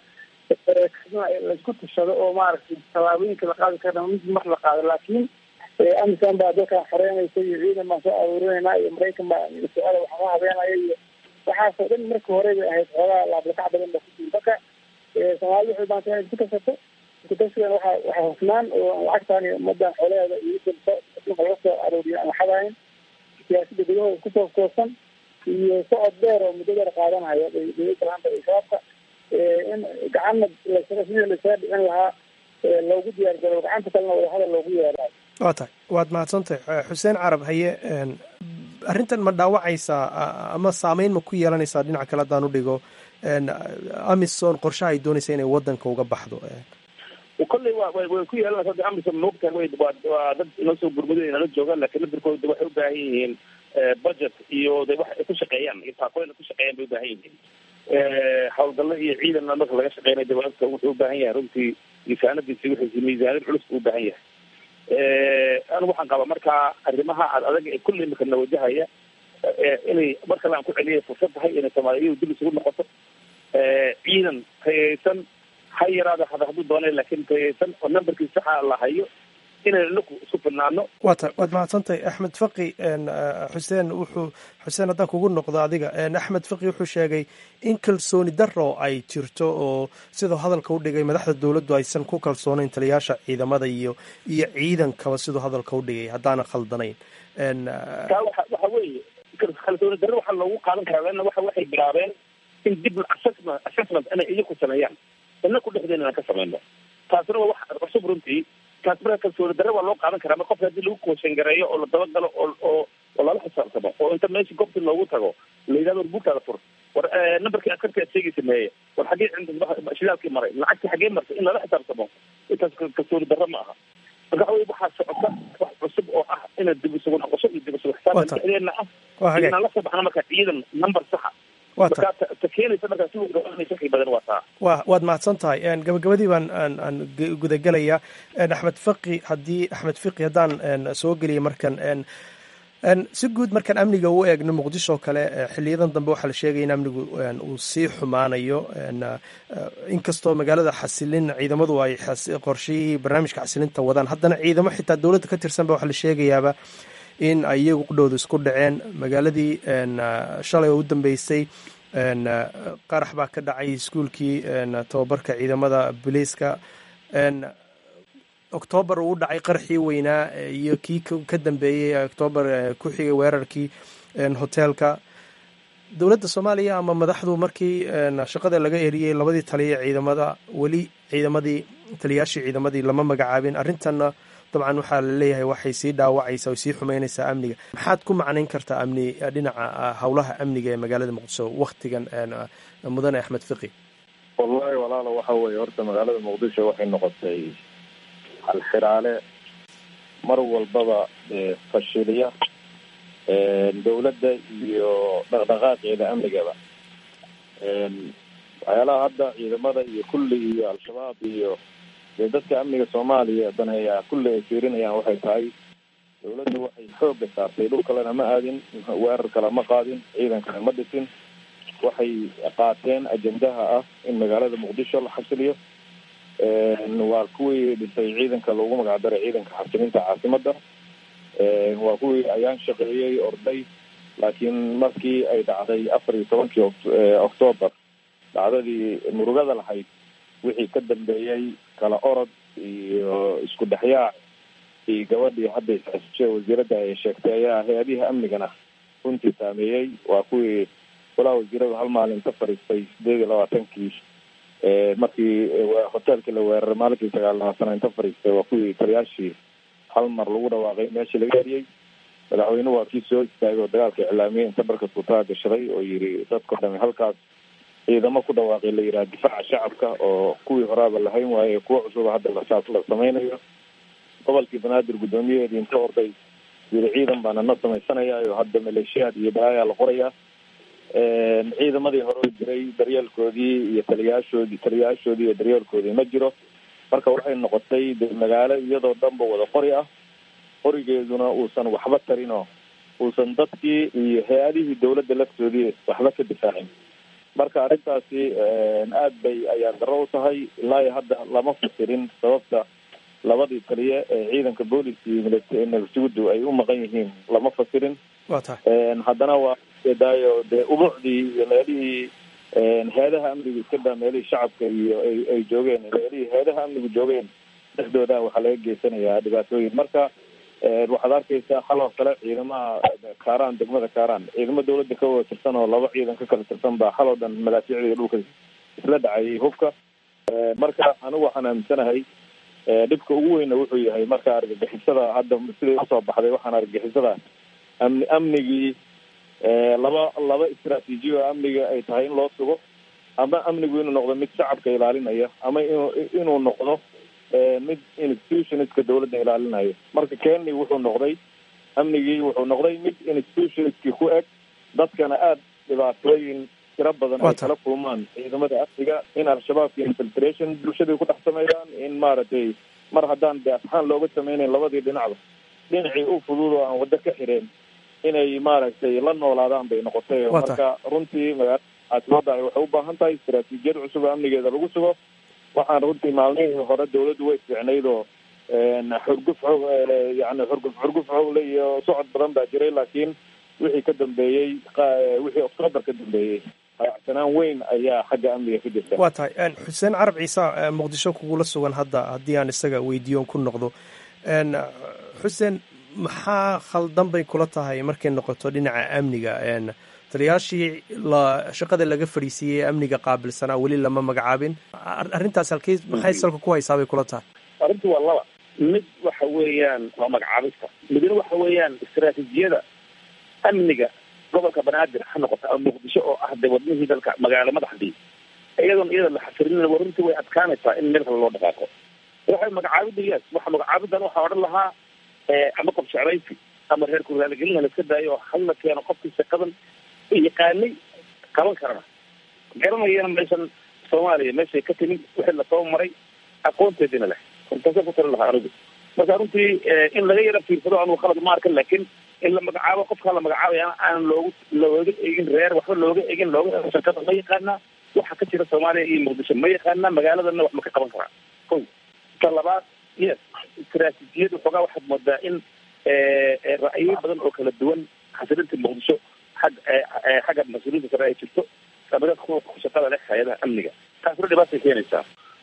laisku tashado oo maaragtay tallaabooyinka la qaadi karna mid mar la qaado laakiin amisan baa dalkan xoreynaysa iyo ciidan baan soo aruurinayna iyo maraykan baa su-aala waxama habeenaya iyo waxaasoo dhan markii hore bay ahayd xoogaa laablakac badan ba kujiri marka soomaalida waxay baanta inay isku tashato iskutashigan waxa waxaa hufnaan oo lacagtaan iyo ummadan xoolaheeda iyo adduunka laga soo arooriyo aan waxadahayn siyaasada gudahooda kusoo koosan iyo socod dheer oo muddo dheer qaadanaya dowladda laanta iyo shabaabka in gacanna lasaga sidii lasaga dhicin lahaa loogu diyaar garo gacanta kalena wadahadal loogu yeerayo waa tahay waad mahadsantahay xuseen carab haye arrintan ma dhaawacaysaa ama saameyn ma ku yeelanaysaa dhinaca kale haddaan u dhigo amison qorshaha ay doonaysa inay wadanka uga baxdo kolley wa way ku yeelanaysa hadda amison moogtahay way waa dad inoo soo gurmuday nala joogaan laakiin ladirkooda waxay u baahan yihiin budget iyo de wax ay ku shaqeeyaan iyo taakooyin ay ku shaqeeyaan bay u baahan yihiin hawlgallo iyo ciidanna marka laga shaqeynay dawaabka wuxuu u baahan yahay runtii miisaanadiisi wixiisi miisaaniyad culus buu u baahan yahay anigu waxaan qabaa markaa arrimaha ad adag ee kulli imika na wajahaya inay mar kale aan ku celiyay fursad tahay inay soomaaliyadu dib isugu noqoto ciidan tayaysan ha yaraada hada hadduu doonay laakiin tayaysan oo numberkii saxa la hayo inaynu inaku isku filnaano waa ta waad mahadsantahay axmed faqi xuseen wuxuu xuseen haddaan kugu noqdo adiga axmed faqi wuxuu sheegay in kalsooni daro ay jirto oo siduu hadalka u dhigay madaxda dowladdu aysan ku kalsoonayn taliyaasha ciidamada iyo iyo ciidankaba siduu hadalka u dhigay haddaana khaldanayn taa waxa waxa weeye kalsooni darro waxaa loogu qaadan karaa leanna waxa waxay bilaabeen in dib assessment assessment inay iyaku sameeyaan inaku dhexdeena inaan ka samayno taasina waa wax cusub runtii taas marka kalsooni darre waa loo qaadan karaa mar qofka haddii lagu kooshangareeyo oo la dabagalo oo oo oo lala xisaabtamo oo inta meesha goobtii loogu tago la yidhahdo war buugtaada fur war numberkii askarka aad sheegaysa meeye war xaggee shidaalkii maray lacagtii xaggee martay in lala xisaabtamo intaas kalsooni darre ma aha marka waxa wey waxaa socota wax cusub oo ah inaad dib isugu noqosho iyo dib isugu xisaabtan dhexdeena ah inaan la soo baxno marka ciidan number saxa markaa ta keenaysa markaa si gabanaysa wixii badan waa taa wa waad mahadsan tahay gabagabadii baan aan aan gudagelayaa axmed faqi haddii axmed fiqi haddaan soo geliya markan si guud markaan amniga u eegno muqdisho kale xiliyadan dambe waxaa la sheegaya in amnigu uu sii xumaanayo inkastoo magaalada xasilin ciidamadu ay qorshihii barnaamijka xasilinta wadaan haddana ciidamo xitaa dowladda ka tirsanba waxaa la sheegayaaba in ay iyagu qudhowda isku dhaceen magaaladii shalay oo u dambeysay qarax baa ka dhacay iskuulkii tababarka ciidamada booliiska oktoobar uu dhacay qarxii weynaa iyo kii ka dambeeyey oktoobar ku xigay weerarkii hoteelka dowladda soomaaliya ama madaxdu markii shaqada laga eriyey labadii taliya ciidamada weli ciidamadii taliyaashii ciidamadii lama magacaabin arrintanna dabcan waxaa la leeyahay waxay sii dhaawacaysaa o sii xumeynaysaa amniga maxaad ku macnayn kartaa amni dhinaca howlaha amniga ee magaalada muqdisho waktigan mudane axmed fiqi wallahi walaalo waxa weeye horta magaalada muqdisho waxay noqotay halxiraale mar walbaba fashiliya dawladda iyo dhaqdhaqaaqeeda amnigaba waxyaalaha hadda ciidamada iyo kulli iyo al-shabaab iyo dee dadka amniga soomaaliya daneeya kulli ay fiirinayaan waxay tahay dawladda waxay xooga saartay dhul kalena ma aadin weerar kale ma qaadin ciidan kale ma dhisin waxay qaateen ajendaha ah in magaalada muqdisho la xasiliyo waa kuwii dhisay ciidanka loogu magacdaray ciidanka xasilinta caasimada waa kuwii ayaan shaqeeyey orday laakiin markii ay dhacday afar iyo tobankii octoobar dhacdadii murugada lahayd wixii ka dambeeyey kala orod iyo isku dhexyaac iyo gabadhii hadda isxisishe wasiiradda ay sheegtay ayaa hay-adihii amnigana runtii saameeyey waa kuwii walaa wasiirada hal maalin ka fariistay sideed iyo labaatankii markii hoteelkii la weeraray maalinkii sagaal labaatana inta fariistay waa kuwii taliyaashii hal mar lagu dhawaaqay meeshii laga eriyey madaxweynuhu waa kii soo istaagay oo dagaalka iclaamiyey inta dharka tuutaa gashaday oo yiri dadkao dhami halkaas ciidamo ku dhawaaqay la yidhaha difaaca shacabka oo kuwii horaaba lahayn waaye kuwo cusuba hadda lasaas la samaynayo gobolkii banaadir guddoomiyaheedii inta orday yiri ciidan baana na samaysanaya oo hadda maleeshiyaad iyo balaayaa la qorayaa ciidamadii hore jiray daryeelkoodii iyo taliyaashoodii taliyaashoodii iyo daryeelkoodii ma jiro marka waxay noqotay de magaalo iyadoo dhanba wada qori ah qorigeeduna uusan waxba tarinoo uusan dadkii iyo hay-adihii dawladda laftoodii waxba ka difaacin marka arrintaasi aad bay ayaan daro u tahay ilaa iyo hadda lama fasirin sababta labadii taliye ee ciidanka booliska iyo nabadsugudu ay u maqan yihiin lama fasirin wa tahay haddana waa daayo dee ubuucdii iyo meelihii hay-adaha amnigu iska daa meelihii shacabka iyo ay ay joogeen meelihii hay-adaha amnigu joogeen dhexdooda waxaa laga geysanayaa dhibaatooyin marka waxaad arkaysaa xaloo kale ciidamaha kaaraan degmada kaaraan ciidamo dawladda ka wada tirsan oo laba ciidan ka kala tirsan baa xaloo dhan madaafiicda dhulka isla dhacayay hubka marka anigu waxaan aaminsanahay dhibka ugu weyna wuxuu yahay marka argagixisada hadda siday usoo baxday waxaan argagixisada amni amnigii laba laba istraatiijiya oo amniga ay tahay in loo sugo ama amnigu inuu noqdo mid shacabka ilaalinaya ama inuu inuu noqdo mid institutionska dawladda ilaalinayo marka keni wuxuu noqday amnigii wuxuu noqday mid institutionskii ku eg dadkana aada dhibaatooyin tiro badan ay kala kulmaan ciidamada amniga in al-shabaabka infiltration bulshadii ku dhex sameeyaan in maaragtay mar haddaan de asxaan looga sameynayn labadii dhinacba dhinacii u fudud oo aan waddo ka xireen inay maaragtay la noolaadaan bay noqotay marka runtii magaalada caasimada waxay u baahan tahay istaraatiijiyad cusub oo amnigeeda lagu sugo waxaan runtii maalmihii hore dawladdu way fiicnayd oo xurguf xog yani xurguf xurguf xogle iyo socod badan baa jiray laakiin wixii ka dambeeyey wixii octoobar ka dambeeyey hayacsanaan weyn ayaa xagga amniga ka jirta waa tahay xuseen carab ciise muqdisho kugula sugan hadda haddii aan isaga weydiiyon ku noqdo xuseen maxaa khaldan bay kula tahay markay noqoto dhinaca amniga taliyaashii la shaqada laga fadhiisiiyey ee amniga qaabilsanaa weli lama magacaabin arrintaas halkey maxay salka ku haysaa bay kula tahay arrintu waa laba mid waxa weeyaan waa magacaabista midna waxa weeyaan istaraatiijiyada amniga gobolka banaadir ha noqota ama muqdisho oo ah de wadnihii dalka magaalo madaxdii iyadoon iyada la xasirin warrintii way adkaanaysaa in meel kale loo dhaqaaqo waxay magacaabida yes waxa magacaabidan waxaa odhan lahaa ama qof jeclaysi ama reer kurraaligelina la iska daayo oo hal la keeno qofkii shaqadan yaqaanay qaban karana garanayana meeshan soomaaliya meeshay ka timid wixii lasoo maray aqoonteedina leh runtaasa ku tali lahaa anigu marka runtii in laga yara fiirsado anugu khalad ma arkan laakiin in la magacaabo qofkaa la magacaabaya aan loogu looga egin reer waxba looga egin looga ego shaqada ma yaqaanaa waxa ka jira soomaaliya iyo muqdisho ma yaqaanaa magaaladana wax ma ka qaban karaa ko ta labaad yes istaraatiijiyada xoogaa waxaad moodaa in ra'yo badan oo kala duwan xasilinta muqdisho xag xagga mas-uuliyiinta sare ay jirto ama dadka kuwa shaqada leh hay-adaha amniga taasna dhibaatay keenaysaa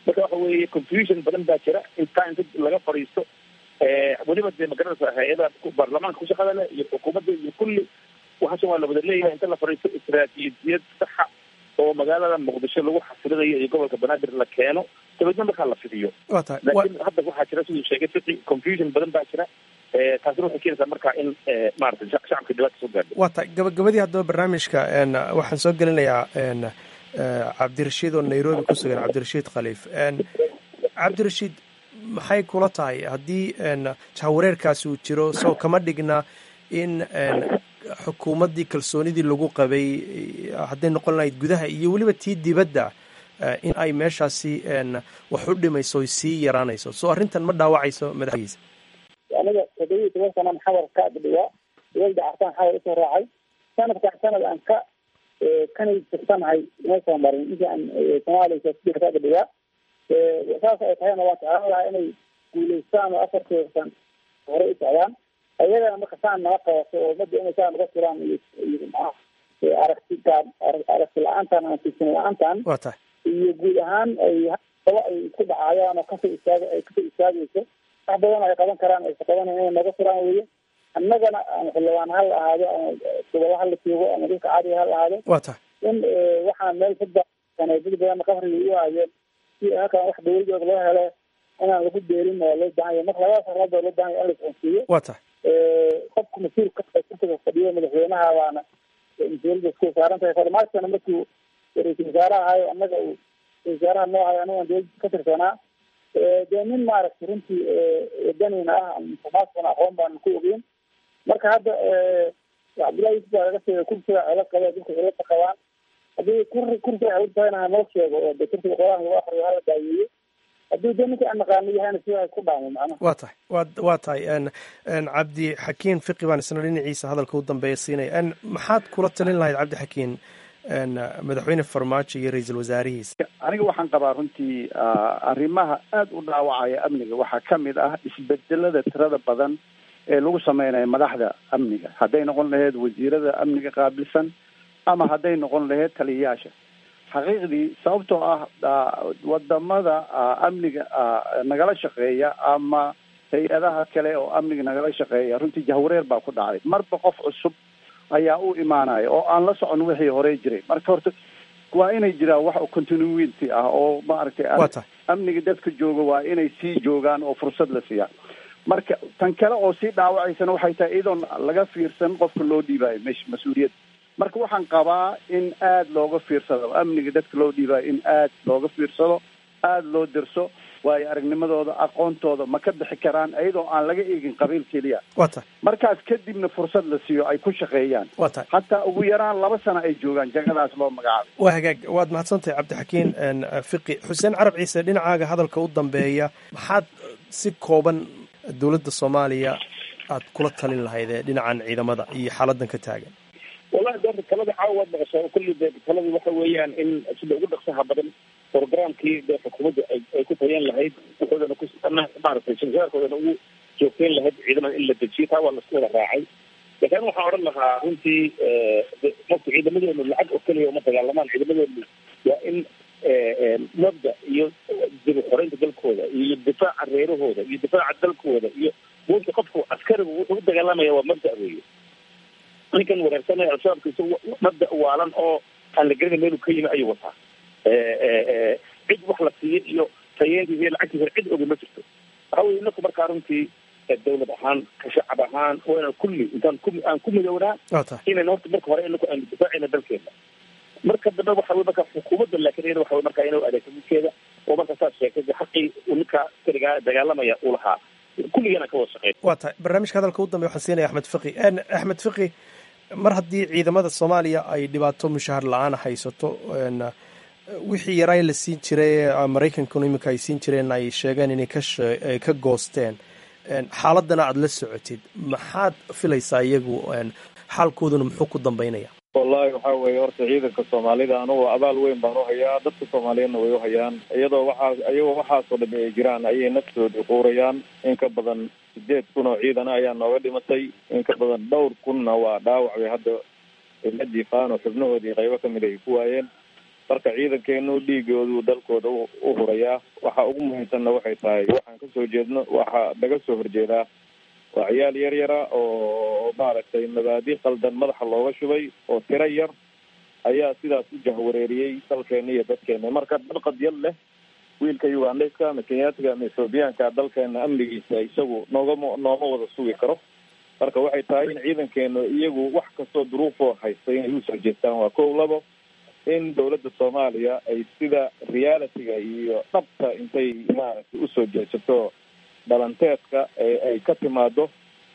marka waxa weeye confusion badan baa jira intaa inta laga fadhiisto weliba dee magaranaysa hay-adaha baarlamaanka ku shaqada leh iyo xukuumadda iyo kulli waxaashan waa la wada leeyahay inta la fadhiisto istaraatiijiyad saxa oo magaalada muqdisho lagu xasilinayo iyo gobolka banaadir la keeno dabeedna markaa la fidiyo waa tahay laakiin hadda waxaa jira siduu sheegay fiqi confusion badan baa jira taasina waxay keenaysaa marka in maarata shacabka dhibaata soo gaadho waa tahay gabagabadii haddaba barnaamijka waxaan soo gelinayaa cabdirashiid oo nairobi ku sugan cabdirashiid khaliif cabdirashiid maxay kula tahay haddii jahawareerkaasi uu jiro soo kama dhigna in xukuumaddii kalsoonidii lagu qabay hadday noqon lahayd gudaha iyo weliba tii dibadda in ay meeshaasi wax u dhimayso oy sii yaraanayso soo arrintan ma dhaawacayso madaxdiisa aniga toddobiyi toban sanaan xawar ka adhigaa dowladda cartaan xawar usoo raacay sanadkan sanad aan ka kanay tirsanahay uma soo marin intii aan soomaaliya siyaasadiisa ka adhigaa saas ay tahayna waan jeclaan lahaa inay guulaystaan oo afarkii san hore u socdaan ayagana marka saan naga qabato oo ummadda inay saa naga tiraan iyo iyo aragti gaab aragti la-aantan ama tiirsan la-aantan waa tahay iyo guud ahaan ay daba ay ku dhacayaan oo kasoo istaag ay kasoo istaagayso wax badan ay qaban karaan aysa qabanay inay naga tiraan weye annagana ama xildhibaan ha la ahaado ama gobolo ha la joogo ama dadka caadiga ha la ahaado waa tahay in waxaan meel saddex sano dad badanna qafriga u hayeen si halkan wax dawladooda loo helo inaan lagu beerin oo loo baahan yahay marka labada sarnaad baa loo baahan yahay in la isconsiiyo waa tahay qofku mas-uulka kursiga fadhiyo madaxweynaha baana mas-uuliyadda isku saaran tahay farmaajkana markuu ra-iisul wasaaraha ahayo annaga uu ra-isul wasaaraha noo hayo anagan dowladda ka tirsanaa dee nin maaragtay runtii wadanina ah farmaajkana aqoon baana ku ogeyn marka hadda cabdullahi yusuf baa laga sheegay kursiga cilo qaba dadka cilada qabaan haddii kur kursiga cilad tahayna hanoo sheego oo de kursiga qolaha lagu akriyo hala daayeeyo haddii de ninka aan naqaano yahayna sidaa ku dhaamo macnaha waa tahay wa waa tahay cabdi xakiin fiqi baan isna dhinaciisa hadalka u dambeeya siinaya maxaad kula talin lahayd cabdi xakiin madaxweyne farmaajo iyo ra-iisul wasaarihiisa aniga waxaan qabaa runtii arrimaha aada u dhaawacaya amniga waxaa ka mid ah isbedelada tirada badan ee lagu sameynayo madaxda amniga hadday noqon lahayd wasiirada amniga qaabilsan ama hadday noqon lahayd taliyayaasha xaqiiqdii sababtoo ah wadamada amniga nagala shaqeeya ama hay-adaha kale oo amniga nagala shaqeeya runtii jahwareer baa ku dhacday marba qof cusub ayaa u imaanaya oo aan la socon wixii hore jiray marka horta waa inay jiraan wax continuity ah oo maaragtay waa tahay amniga dadka jooga waa inay sii joogaan oo fursad la siiyaa marka tan kale oo sii dhaawacaysana waxay tahay iyadoon laga fiirsan qofka loo dhiibayo mesh mas-uuliyadda marka waxaan qabaa in aada looga fiirsado amniga dadka loo dhiibayo in aada looga fiirsado aada loo dirso waayo aragnimadooda aqoontooda ma ka bixi karaan iyadoo aan laga eegin qabiil keliya waa tahay markaas kadibna fursad la siiyo ay ku shaqeeyaan waa tahay hataa ugu yaraan laba sano ay joogaan jagadaas loo magacaabay waa hagaag waad mahadsantahay cabdixakiin fiqi xuseen carab ciise dhinacaaga hadalka u dambeeya maxaad si kooban dowladda soomaaliya aad kula talin lahayd ee dhinacan ciidamada iyo xaaladan ka taagan wallahi doorta talada caawa waad maqashaa kulli de taladii waxa weeyaan in sida ugu dhaqsaha badan programkii de xukuumadda ay ku tayan lahayd wuxuudana ku maaragtay shirsaarkoodana ugu joogteyn lahayd ciidamada in la dejiyo taa waa lasku wada raacay laakiin waxaan odhan lahaa runtii marka ciidamadeenu lacag oo keliya uma dagaalamaan ciidamadeenu waa in mabda iyo dib xoreynta dalkooda iyo difaaca reerahooda iyo difaaca dalkooda iyo buunta qofku askarigu wuxuu u dagaalamaya waa mabda weeye ninkan wareersanaya al-shabaabkiisa mabda waalan oo aan la gelina meelu ka yimi ayuu wataa cid wax la siiyo iyo tayeentiisa iyo lacagtiisa cid ogi ma jirto waxa weye inaku markaa runtii dawlad ahaan ka shacab ahaan waa inaan kulli intaan ku aan ku midownaa waa tahay inayna horta marka hore inaku aanu difaacayna dalkeena marka dambe waxa wey marka xukuumadda laakiin iyada waxa wey marka inuu adeegto midkeeda oo marka saas sheegtay de xaqii uu ninka askarigaa dagaalamaya uu lahaa kulligana ka wada shaqeyn waa tahay barnaamijka hadalka u dambeya waxaan siinaya axmed fiqi axmed fiqi mar haddii ciidamada soomaaliya ay dhibaato mushahar la-aan haysato wixii yaraa la siin jiray maraykankuna iminka ay siin jireen ay sheegeen inay kaay ka goosteen xaaladana aada la socotid maxaad filaysaa iyagu xaalkooduna muxuu ku dambeynaya wallahi waxa weeye horta ciidanka soomaalida anugu abaal weyn baan uhayaa dadka soomaaliyeedna way uhayaan iyadoo waxaa iyagoo waxaasoo dhami ay jiraan ayay naftoodii quurayaan in ka badan sideed kun oo ciidana ayaa nooga dhimatay in ka badan dhowr kunna waa dhaawac bay hadda ciladii faano xubnahoodii qaybo kamid ay ku waayeen marka ciidankeenu dhiigoodu dalkooda u hurayaa waxa ugu muhiimsanna waxay tahay waxaan kasoo jeedno waxaa naga soo horjeedaa waa ciyaal yar yara oo maaragtay mabaadi qaldan madaxa looga shubay oo tiro yar ayaa sidaas u jahwareeriyey dalkeena iyo dadkeena marka dalqad yad leh wiilka ugandeska ama kenyaatiga ama ethoobiyaanka dalkeena amnigiisa isagu noogama nooma wada sugi karo marka waxay tahay in ciidankeenu iyagu wax kastoo duruufoo haysta inay usoo jeestaan waa kow labo in dawladda soomaaliya ay sida realityga iyo dhabta intay maaragtay usoo jeesato dhalanteedka ay ka timaado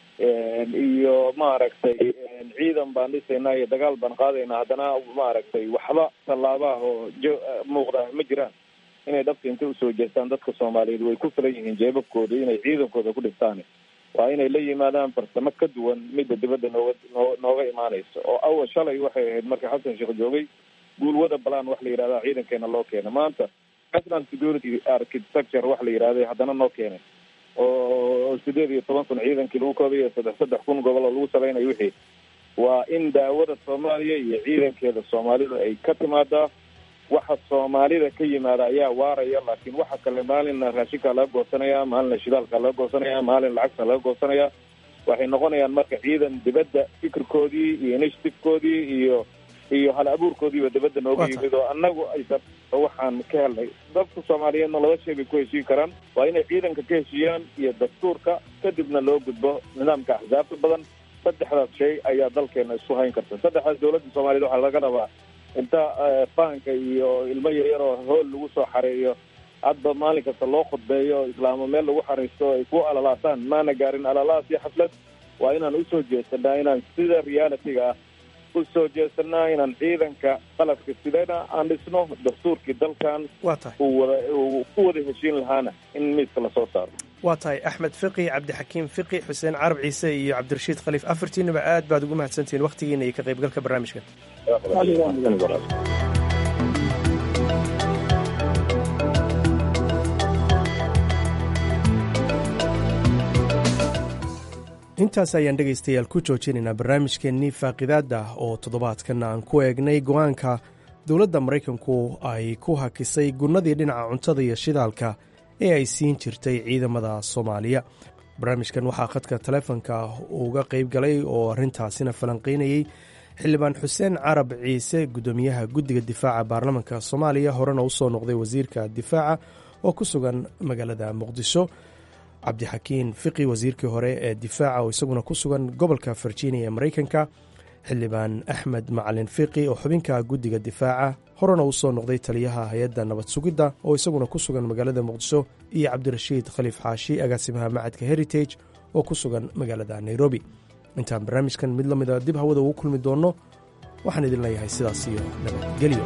iyo maaragtay ciidan baan dhisaynaa iyo dagaal baan qaadaynaa haddana maaragtay waxba tallaabaha oo jo muuqda ma jiraan inay dhabta intay usoo jeestaan dadka soomaaliyeed way ku filan yihiin jeebabkooda inay ciidankooda ku dhistaan waa inay la yimaadaan farsamo ka duwan midda dibadda nooga noo nooga imaanaysa oo awal shalay waxay ahayd marka xasan sheekh joogay guulwada balaan wax la yidhahda ciidankeena loo keenay maanta national security architecture wax la yidhahday haddana noo keenay oo sideed iyo toban kun ciidankii lagu koobayo saddex saddex kun gobol oo lagu salaynayo wixii waa in daawada soomaaliya iyo ciidankeeda soomaalida ay ka timaadaa waxa soomaalida ka yimaada ayaa waaraya laakiin waxa kale maalinna raashinkaa laga goosanaya maalinna shidaalkaa laga goosanaya maalin lacagta laga goosanaya waxay noqonayaan marka ciidan dibadda fikirkoodii iyo initiativekoodii iyo iyo hal abuurkoodiiba dibadda nooga yimid oo annagu aysan waxaan ka helnay dadka soomaaliyeedna laba shay bay ku heshiin karaan waa inay ciidanka ka heshiiyaan iyo dastuurka kadibna loo gudbo nidaamka axsaabta badan saddexdaas shay ayaa dalkeena isku hayn karta saddexdaas dawladda soomaaliyed waxaa laga rabaa inta fahanka iyo ilmo yaryar oo hool lagu soo xareeyo hadba maalin kasta loo khudbeeyo islaamo meel lagu xariisto ay ku alalaataan maana gaarin alalaas iyo xaflad waa inaan usoo jeesanaa inaan sida realityga ah usoo jeesanaa inaan ciidanka qalabka sidana aan dhisno dastuurkii dalkan waa tahay uu wada uu ku wada heshiin lahaana in miiska lasoo saaro waa tahay axmed fiqi cabdixakiim fiqi xuseen carab ciise iyo cabdirashiid khaliif afartiinaba aad baad ugu mahadsantihiin wakhtigiina iyo ka qaybgalka barnaamijkan intaas ayaan dhegaystayaal ku joojinaynaa barnaamijkeennii faaqidaada oo toddobaadkan aan ku eegnay go-aanka dowladda maraykanku ay ku hakisay gunnadii dhinaca cuntada iyo shidaalka ee ay siin jirtay ciidamada soomaaliya barnaamijkan waxaa khadka taleefonka uga qayb galay oo arrintaasina falanqaynayey xildhibaan xuseen carab ciise guddoomiyaha guddiga difaaca baarlamaanka soomaaliya horena u soo noqday wasiirka difaaca oo ku sugan magaalada muqdisho cabdixakiin fiqi wasiirkii hore ee difaaca oo isaguna ku sugan gobolka virginia ee maraykanka xildhibaan axmed macalin fiqi oo xubinka guddiga difaaca horena uu soo noqday taliyaha hay-adda nabad sugidda oo isaguna ku sugan magaalada muqdisho iyo cabdirashiid khaliif xaashi agaasimaha macadka heritage oo ku sugan magaalada nairobi intaan barnaamijkan mid la mida dib hawada ugu kulmi doonno waxaan idin leeyahay sidaas iyo nabadgelyo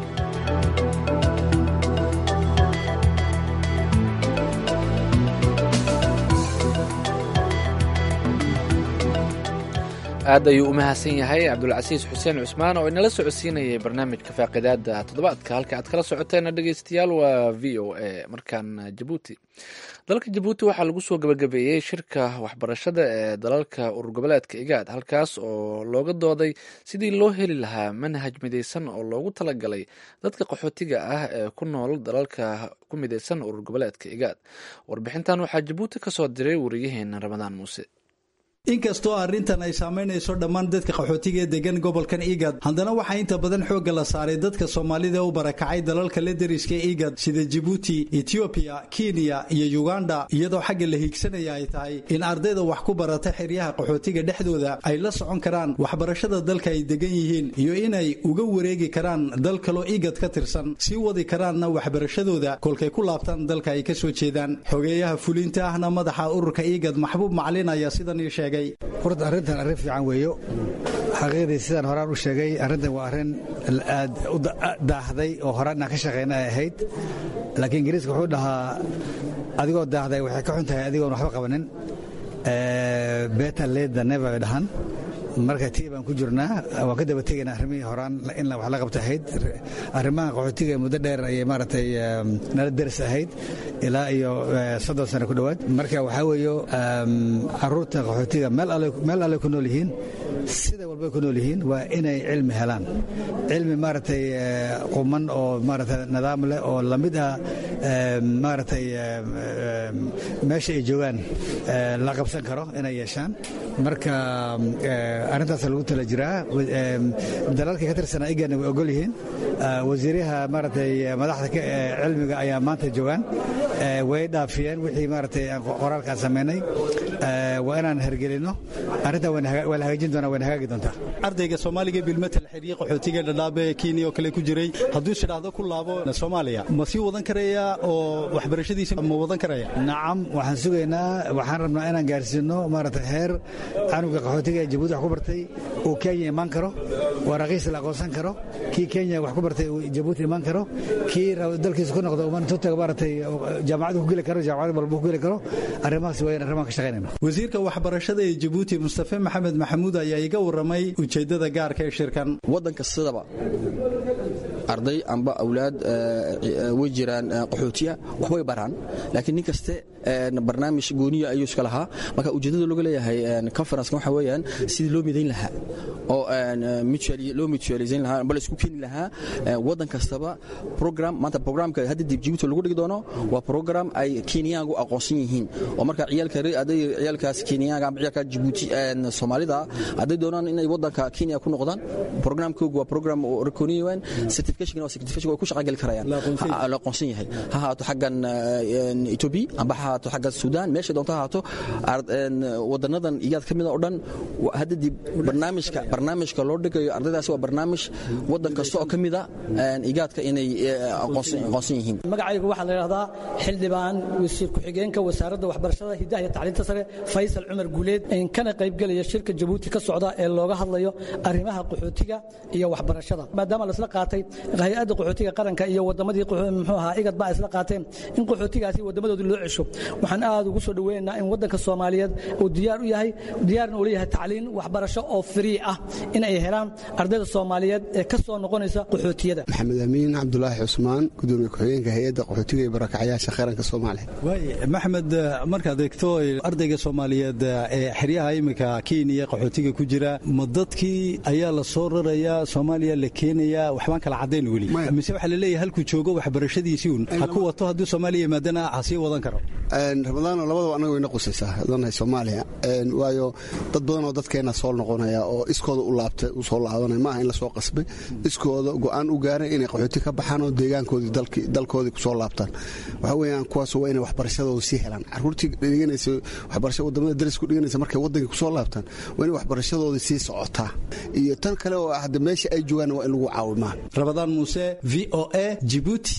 aad ayuu u mahadsan yahay cabdulcasiis xuseen cusmaan oo inala socodsiinayay barnaamijka faaqidaada toddobaadka halka aad kala socoteena dhegeystayaal waa v o a markaan jabuuti dalka jabuuti waxaa lagu soo gabagabeeyey shirka waxbarashada ee dalalka urur goboleedka igaad halkaas oo looga dooday sidii loo heli lahaa manhaj midaysan oo loogu talagalay dadka qaxootiga ah ee ku nool dalalka ku midaysan urur goboleedka igaad warbixintan waxaa jabuuti kasoo diray wariyaheena ramadaan muuse inkastoo arrintan ay saamaynayso dhammaan dadka qaxootiga ee degan gobolkan igad haddana waxaa inta badan xoogga la saaray dadka soomaalida u barakacay dalalka la deriska igad sida jibuuti etiobiya kenya iyo uganda iyadoo xagga la hiigsanaya ay tahay in ardayda wax ku barata xeryaha qaxootiga dhexdooda ay la socon karaan waxbarashada dalka ay degan yihiin iyo inay uga wareegi karaan dal kaloo igad ka tirsan sii wadi karaanna waxbarashadooda kolkay ku laabtaan dalka ay ka soo jeedaan xogeeyaha fulinta ahna madaxa ururka igad maxbuub macalin ayaa sidan ii sheegay horta arrintan arrin fiican weeyo xaqiiqdii sidaan horaan u sheegay arrintan waa arrin aad u daahday oo horaan inaan ka shaqayna ay ahayd laakiin ingiriiska wuxuu dhahaa adigoo daahday waxay ka xun tahay adigoon waxba qabanin beta leda neva ay dhahan marka tii baan ku jirnaa waan ka daba tegaynaa arrimihii horaan in wax la qabta ahayd arrimaha qaxootiga muddo dheer ayay maaragtay nala deris ahayd ilaa iyo soddon sano ku dhowaad marka waxaa weeyo caruurta qaxootiga meel alle ku nool yihiin sida walbay ku nool yihiin waa inay cilmi helaan cilmi maaragtay quman oo maaragtay nidaam leh oo lamid ah maaragtay meesha ay joogaan la qabsan karo inay yeeshaan marka arrintaas lagu tala jiraa dalalka ka tirsanaa igana way ogol yihiin wasiiraha maaragtay madaxda cilmiga ayaa maanta joogaan way dhaafiyeen wixii maaragtay qoraalkaan samaynay waa inaan hergelino arrintaa waa la hagaajin doonaa wayna hagaagi doontaa ardayga soomaaliga bilmetel xiriye qaxootiga dhadhaabe kenya oo kale ku jiray hadduu shidhaahdo ku laabo soomaaliya ma sii wadan karaya oo waxbarashadiisa ma wadan karaya nacam waxaan sugaynaa waxaan rabnaa inaan gaarsiino maaragtay heer canuga qaxootiga ee jabuuti wax ku bartay uu kenya imaan karo waa raqiis la aqoonsan karo kii kenya wax ku bartay uu jabuuti imaan karo kii dalkiisa ku noqdo mantuutaga maaragtay jaamacadu ku geli karo jaamacad walba ku geli karo arrimahaas waa in arrimahan ka shaqaynayna wasiirka waxbarashada ee jabuuti mustafe maxamed maxamuud ayaa iga warramay ujeeddada gaarka ee shirkan waddanka sidaba arday amba awlaad way jiraan qaxootiya waxbay baraan laakiin nin kaste barnaamij gooniya ayuu iska lahaa marka ujeeddada looga leeyahay conferencekan waxa weeyaan sidii loo midayn lahaa oo loo mutualizayn lahaa amba la isku keeni lahaa waddan kastaba program maanta programka hadda dib jibuuti lagu dhigi doono waa program ay kenyaangu aqoonsan yihiin oo marka ciyaalka aday ciyaalkaas kenyaanka amba ciyaalka jibuuti soomaalida hadday doonaan inay waddanka kenya ku noqdaan programkoogu waa program recogniyan certification waa certification way ku shaqagali karayaan la aqoonsan yahay ha haato xaggan ethiopia amba ha haato xaggan suudaan meesha doonta ha haato wadanadan iyaad ka mida oo dhan hadda dib barnaamijka barnaamijka loo dhigayo ardaydaasi waa barnaamij waddan kasta oo ka mida igaadka inay aqoonsan yihiin magacaygu waxaa la yidhahdaa xildhibaan wasiir ku-xigeenka wasaaradda waxbarashada hidaha iyo tacliinta sare faysal cumar guuleed kana qaybgelaya shirka jabuuti ka socda ee looga hadlayo arrimaha qaxootiga iyo waxbarashada maadaama laisla qaatay hay-adda qaxootiga qaranka iyo wadamadii muxuu ahaa igad baa isla qaateen in qaxootigaasi wadamadoodii loo cesho waxaan aad ugu soo dhoweynaynaa in waddanka soomaaliyeed uu diyaar u yahay diyaarna uu leeyahay tacliin waxbarasho oo free ah in ay helaan ardayda soomaaliyeed ee ka soo noqonaysa qaxootiyada maxamed amiin cabdulaahi cusmaan gudoomiye ku-xigeenka hay-adda qaxootiga iyo barakacyaasha qaranka soomaaliya waay maxamed markaad eegto ardayga soomaaliyeed ee xeryaha iminka kenya qaxootiga ku jira ma dadkii ayaa la soo rarayaa soomaaliya la keenayaa waxbaan kala caddayn weli mise waxaa laleeyahay halkuu joogo waxbarashadiisii un ha ku wato hadduu soomaaliya yimaadana ha sii wadan karo ramadaano labadaba annaga wayna qusaysaa danahay soomaaliya waayo dad badan oo dadkeenna soo noqonaya oo iskooda u laabtay u soo laabanaya maaha in lasoo qasbay iskooda go'aan u gaaray inay qaxooti ka baxaan oo deegaankoodii dalkoodii kusoo laabtaan waxaa weeyaan kuwaas waa inay waxbarashadooda sii helaan caruurtii dhiganaysa waxbarasha wadamada darisku dhiganaysa markay waddankii kusoo laabtaan waa inay waxbarashadooda sii socotaa iyo tan kale oo hadda meesha ay joogaan waa in lagu caawimaa rabadaan muuse v o a jibuuti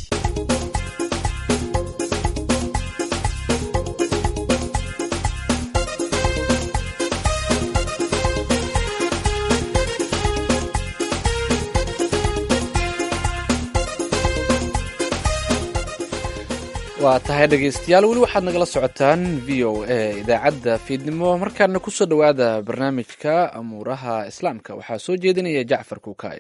waa tahay dhegaystayaal weli waxaad nagala socotaan v o a idaacadda fiidnimo markaana kusoo dhowaada barnaamijka amuuraha islaamka waxaa soo jeedinaya jacfar kuukaay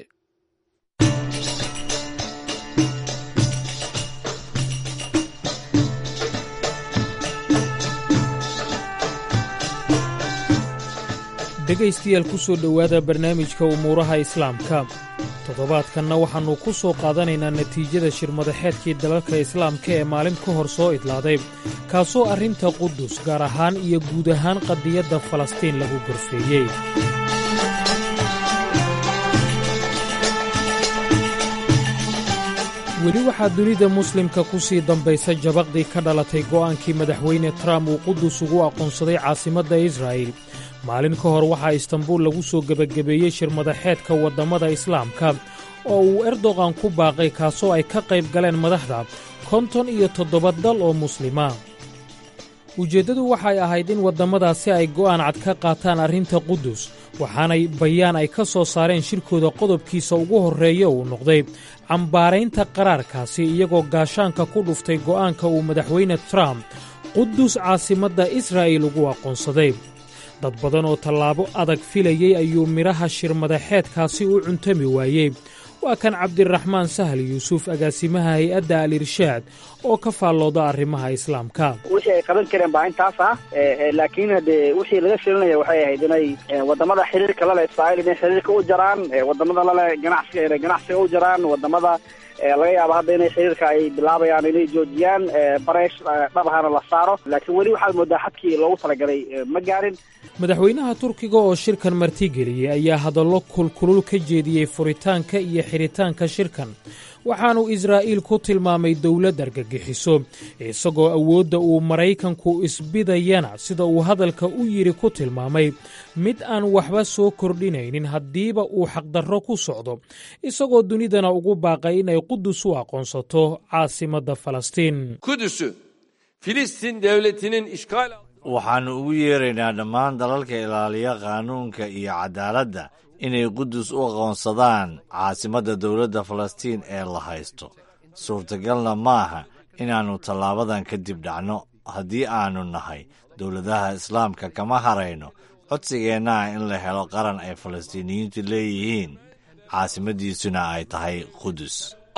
dhegaystayaal ku soo dhowaada barnaamijka umuuraha islaamka toddobaadkanna waxaannu ku soo qaadanaynaa natiijada shirmadaxeedkii dalalka islaamka ee maalin ka hor soo idlaaday kaasoo arrinta qudus gaar ahaan iyo guud ahaan qadiyadda falastiin lagu gorfeeyey weli waxaa dunida muslimka ku sii dambaysa jabaqdii ka dhalatay go'aankii madaxweyne trump uu qudus ugu aqoonsaday caasimadda israa'il maalin ka hor waxaa istanbuul lagu soo gebagabeeyey shirmadaxeedka waddammada islaamka oo uu erdogan ku baaqay kaasoo ay ka qayb galeen madaxda konton iyo toddoba dal oo muslima ujeeddadu waxay ahayd in waddamadaasi ay go'aan cad ka qaataan arrinta qudus waxaanay bayaan ay ka soo saareen shirkooda qodobkiisa ugu horreeya uu noqday cambaaraynta qaraarkaasi iyagoo gaashaanka ku dhuftay go'aanka uu madaxweyne trump qudus caasimadda israa'il ugu aqoonsaday dad badan oo tallaabo adag filayey ayuu midhaha shirmadaxeedkaasi u cuntami waayey waa kan cabdiraxmaan sahal yuusuf agaasimaha hay-adda al irshaad oo ka faallooda arrimaha islaamka wixii ay qaban kareen baa intaas ah laakiin hadee wixii laga filinaya waxay ahayd inay wadamada xiriirka lale israa'iil inay xiriirka u jaraan wadamada lale ganacsiga inay ganacsiga u jaraan wadamada laga yaabo hadda inay xiriirka ay bilaabayaan inay joojiyaan bareesh dhabahana la saaro laakiin weli waxaad moodaa xadkii loogu talagalay ma gaarin madaxweynaha turkiga oo shirkan martigeliyey ayaa hadallo kulkulul ka jeediyey furitaanka iyo xidhitaanka shirkan waxaanuu israa'iil ku tilmaamay dowlad argagixiso isagoo awoodda uu maraykanku isbidayana sida uu hadalka u yidhi ku tilmaamay mid aan waxba soo kordhinaynin haddiiba uu xaqdarro ku socdo isagoo dunidana ugu baaqay inay qudus u aqoonsato caasimadda falastiin waxaannu ugu yeeraynaa dhammaan dalalka ilaaliya qaanuunka iyo cadaaladda inay qudus u aqoonsadaan caasimadda dowladda falastiin ee la haysto suurtagalna maaha inaannu tallaabadan kadib dhacno haddii aannu nahay dowladaha islaamka kama harayno codsigeennaa in la helo qaran ay falastiiniyiintu leeyihiin caasimaddiisuna ay tahay qudus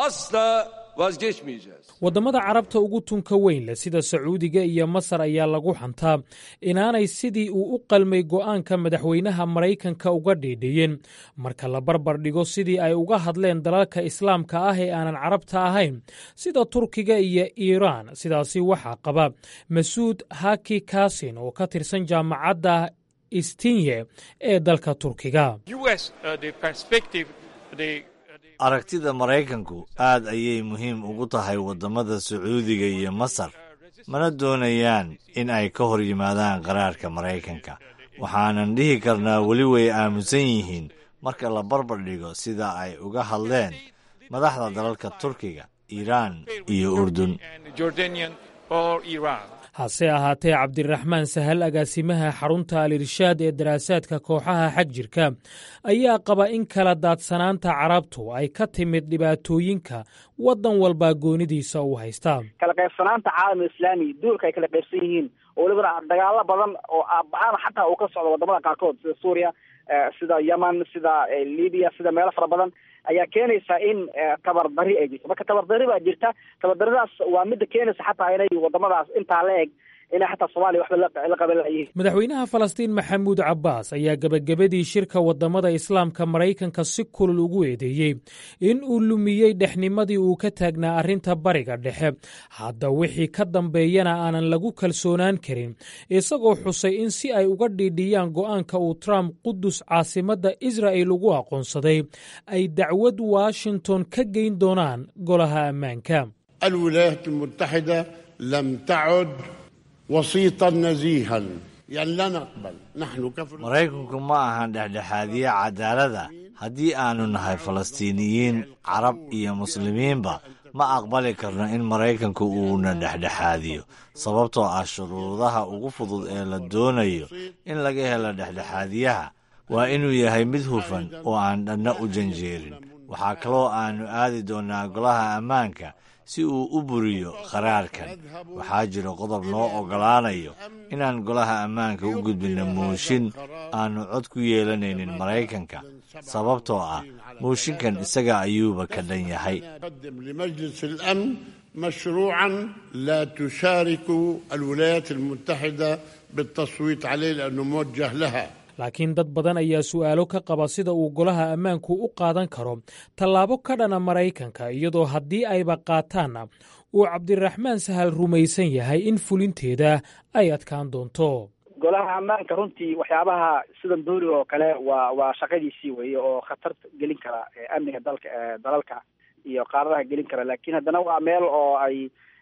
waddamada carabta ugu tunka weyn leh sida sacuudiga iyo masar ayaa lagu xantaa inaanay sidii uu u qalmay go'aanka madaxweynaha maraykanka uga dhiidhiyeen marka la barbar dhigo sidii ay uga hadleen dalalka islaamka ah ee aanan carabta ahayn sida turkiga iyo iiraan sidaasi waxaa qaba masuud haki kasin oo ka tirsan jaamacadda istinye ee dalka turkiga aragtida maraykanku aad ayay muhiim ugu tahay waddamada sacuudiga iyo masar mana doonayaan in ay ka hor yimaadaan qaraarka maraykanka waxaanan dhihi karnaa weli way aamusan yihiin marka la barbar dhigo sida ay uga hadleen madaxda dalalka turkiga iiraan iyo urdun hase ahaatee cabdiraxmaan sahal agaasimaha xarunta al-irshaad ee daraasaadka kooxaha xag jirka ayaa qaba in kala daadsanaanta carabtu ay ka timid dhibaatooyinka waddan walbaa goonidiisa uu haystaa kala qaybsanaanta caalamul islaami duulka ay kala qaybsan yihiin oo welibana dagaalo badan oo aabbahaan xataa uu ka socdo wadamada qaarkood sida suuriya sida yemen sida libiya sida meelo fara badan ayaa keenaysa in tabardari ay jirto marka tabardari baa jirta tabardaridaas waa midda keenaysa xataa inay wadamadaas intaa la eg inay xataa soomaaliya waxba la qaban layihiin madaxweynaha falastiin maxamuud cabbaas ayaa gebagabadii shirka waddamada islaamka maraykanka si kulul ugu eedeeyey in uu lumiyey dhexnimadii uu ka taagnaa arrinta bariga dhexe hadda wixii ka dambeeyana aanan lagu kalsoonaan karin isagoo xusay in si ay uga dhiidhiyaan go'aanka uu trump qudus caasimadda israa'il ugu aqoonsaday ay dacwad washington ka geyn doonaan golaha ammaanka الولايات المتحدة لم تعد وسيطا نزيها يعني لا نقبل نحن كفر maraykanku ma ahan dhexdhexaadiye cadaalada haddii aannu nahay falastiiniyiin carab iyo muslimiinba ma aqbali karno in maraykanku uuna dhexdhexaadiyo sababtoo ah shuruudaha ugu fudud ee la doonayo in laga helo dhexdhexaadiyaha waa inuu yahay mid hufan oo aan dhanna u janjeerin waxaa kaloo aannu aadi doonnaa golaha ammaanka si uu u buriyo qaraarkan waxaa jira qodob noo oggolaanayo inaan golaha ammaanka u gudbinno muushin aannu cod ku yeelanaynin maraykanka sababtoo ah muushinkan isaga ayuuba ka dhan yahay قدم لمجلس الأمن مشروعا لا تشارك الولايات المتحدة بالتصويت عليه لأنه موجه لها laakiin dad badan ayaa su'aalo ka qaba sida uu golaha ammaanku u qaadan karo tallaabo ka dhana maraykanka iyadoo haddii ayba qaataanna uu cabdiraxmaan sahal rumaysan yahay in fulinteeda ay adkaan doonto golaha ammaanka runtii waxyaabaha sidan dooriga oo kale waa waa shaqadiisii weeye oo khatar gelin kara amniga dalka dalalka iyo qaaradaha gelin kara laakiin haddana waa meel oo ay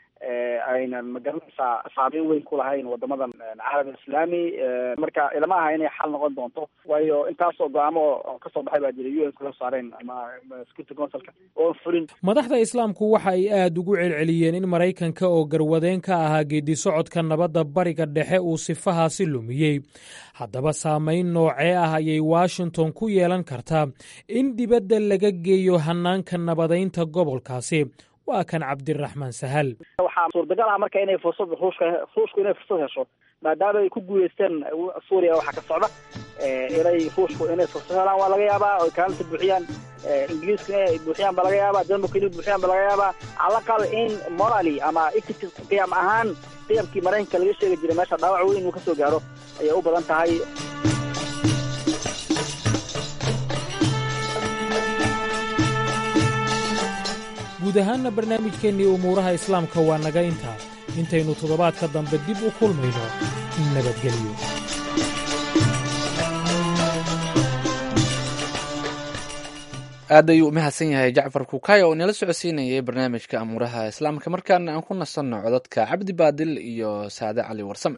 aynan magaranaysaa saameyn weyn ku lahayn wadamadan caalam islaami marka ilama aha inay xal noqon doonto waayo intaasoo go-aamo oo kasoo baxay baa jira u n kula saareen ama security councilka oon fulin madaxda islaamku waxa ay aad ugu celceliyeen in maraykanka oo garwadeen ka ahaa geedi socodka nabadda bariga dhexe uu sifahaasi lumiyey haddaba saamayn noocee ah ayay washington ku yeelan kartaa in dibadda laga geeyo hanaanka nabadaynta gobolkaasi waa kan cabdiraxmaan sahal waxaa suurtagal ah marka inay fursad ruushka ruushku inay fursad hesho maadaama ay ku guuleysteen suuriya waxaa ka socda inay ruushku inay fursad helaan waa laga yaabaa oy kaalinta buuxiyaan ingiriiska inay buuxiyaan baa laga yaabaa denmarka inay buuxiyaan baa laga yaabaa calaqal in morally ama equity qiyam ahaan qiyamkii maraykanka laga sheegi jiray meesha dhaawac weyn inuu kasoo gaaro ayay u badan tahay guud ahaanna barnaamijkeennii umuuraha islaamka waa naga intaa intaynu toddobaadka dambe dib u kulmayno nabadgelyo aad ayuu u mahadsan yahay jacfar kuukaya oo inala socodsiinayay barnaamijka amuuraha islaamka markaana aan ku nasanno codadka cabdi baadil iyo saade cali warsame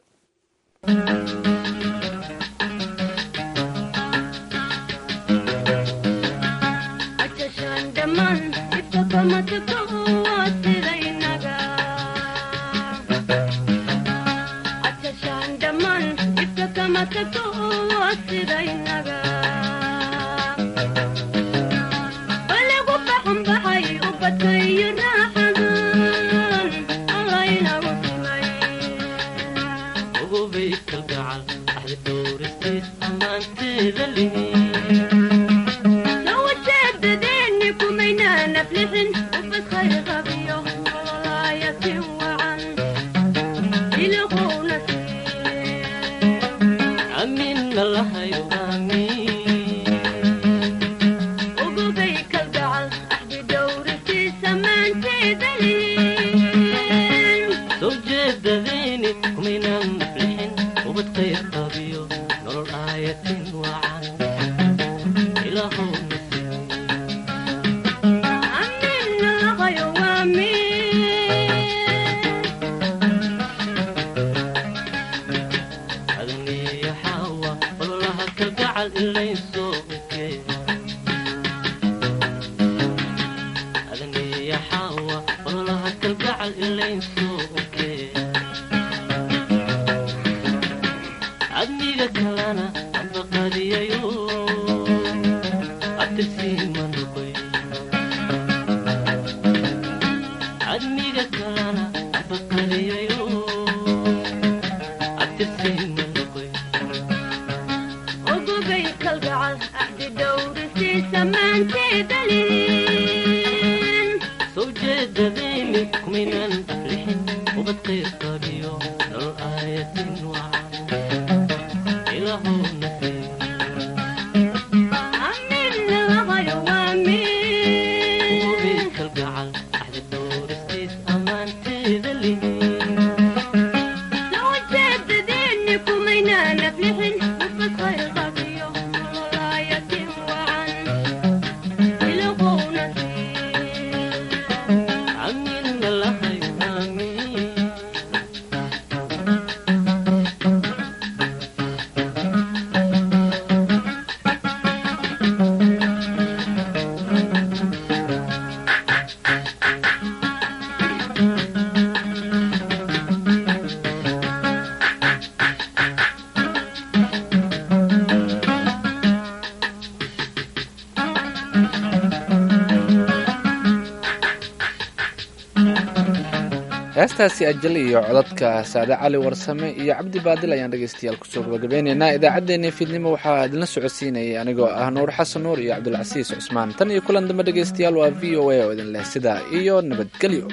heestaasi ajal iyo codadka saade cali warsame iyo cabdi baadil ayaan dhegeystayaal kusoo gabagabeyneynaa idaacaddeenii fiidnimo waxaa idinla socodsiinayay anigoo ah nuur xasan nuur iyo cabdulcasiis cusmaan tan iyo kulan dambe dhegeystayaal waa v o a oo idin leh sidaa iyo nabadgelyo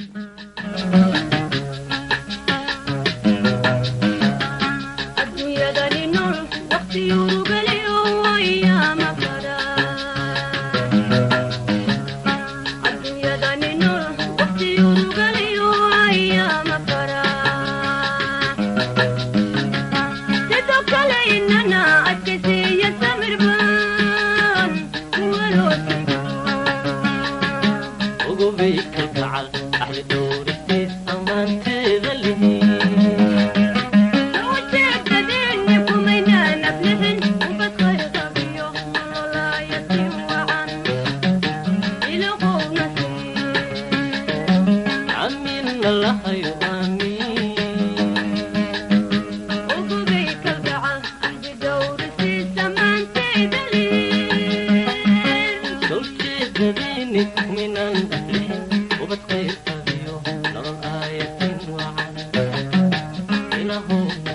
home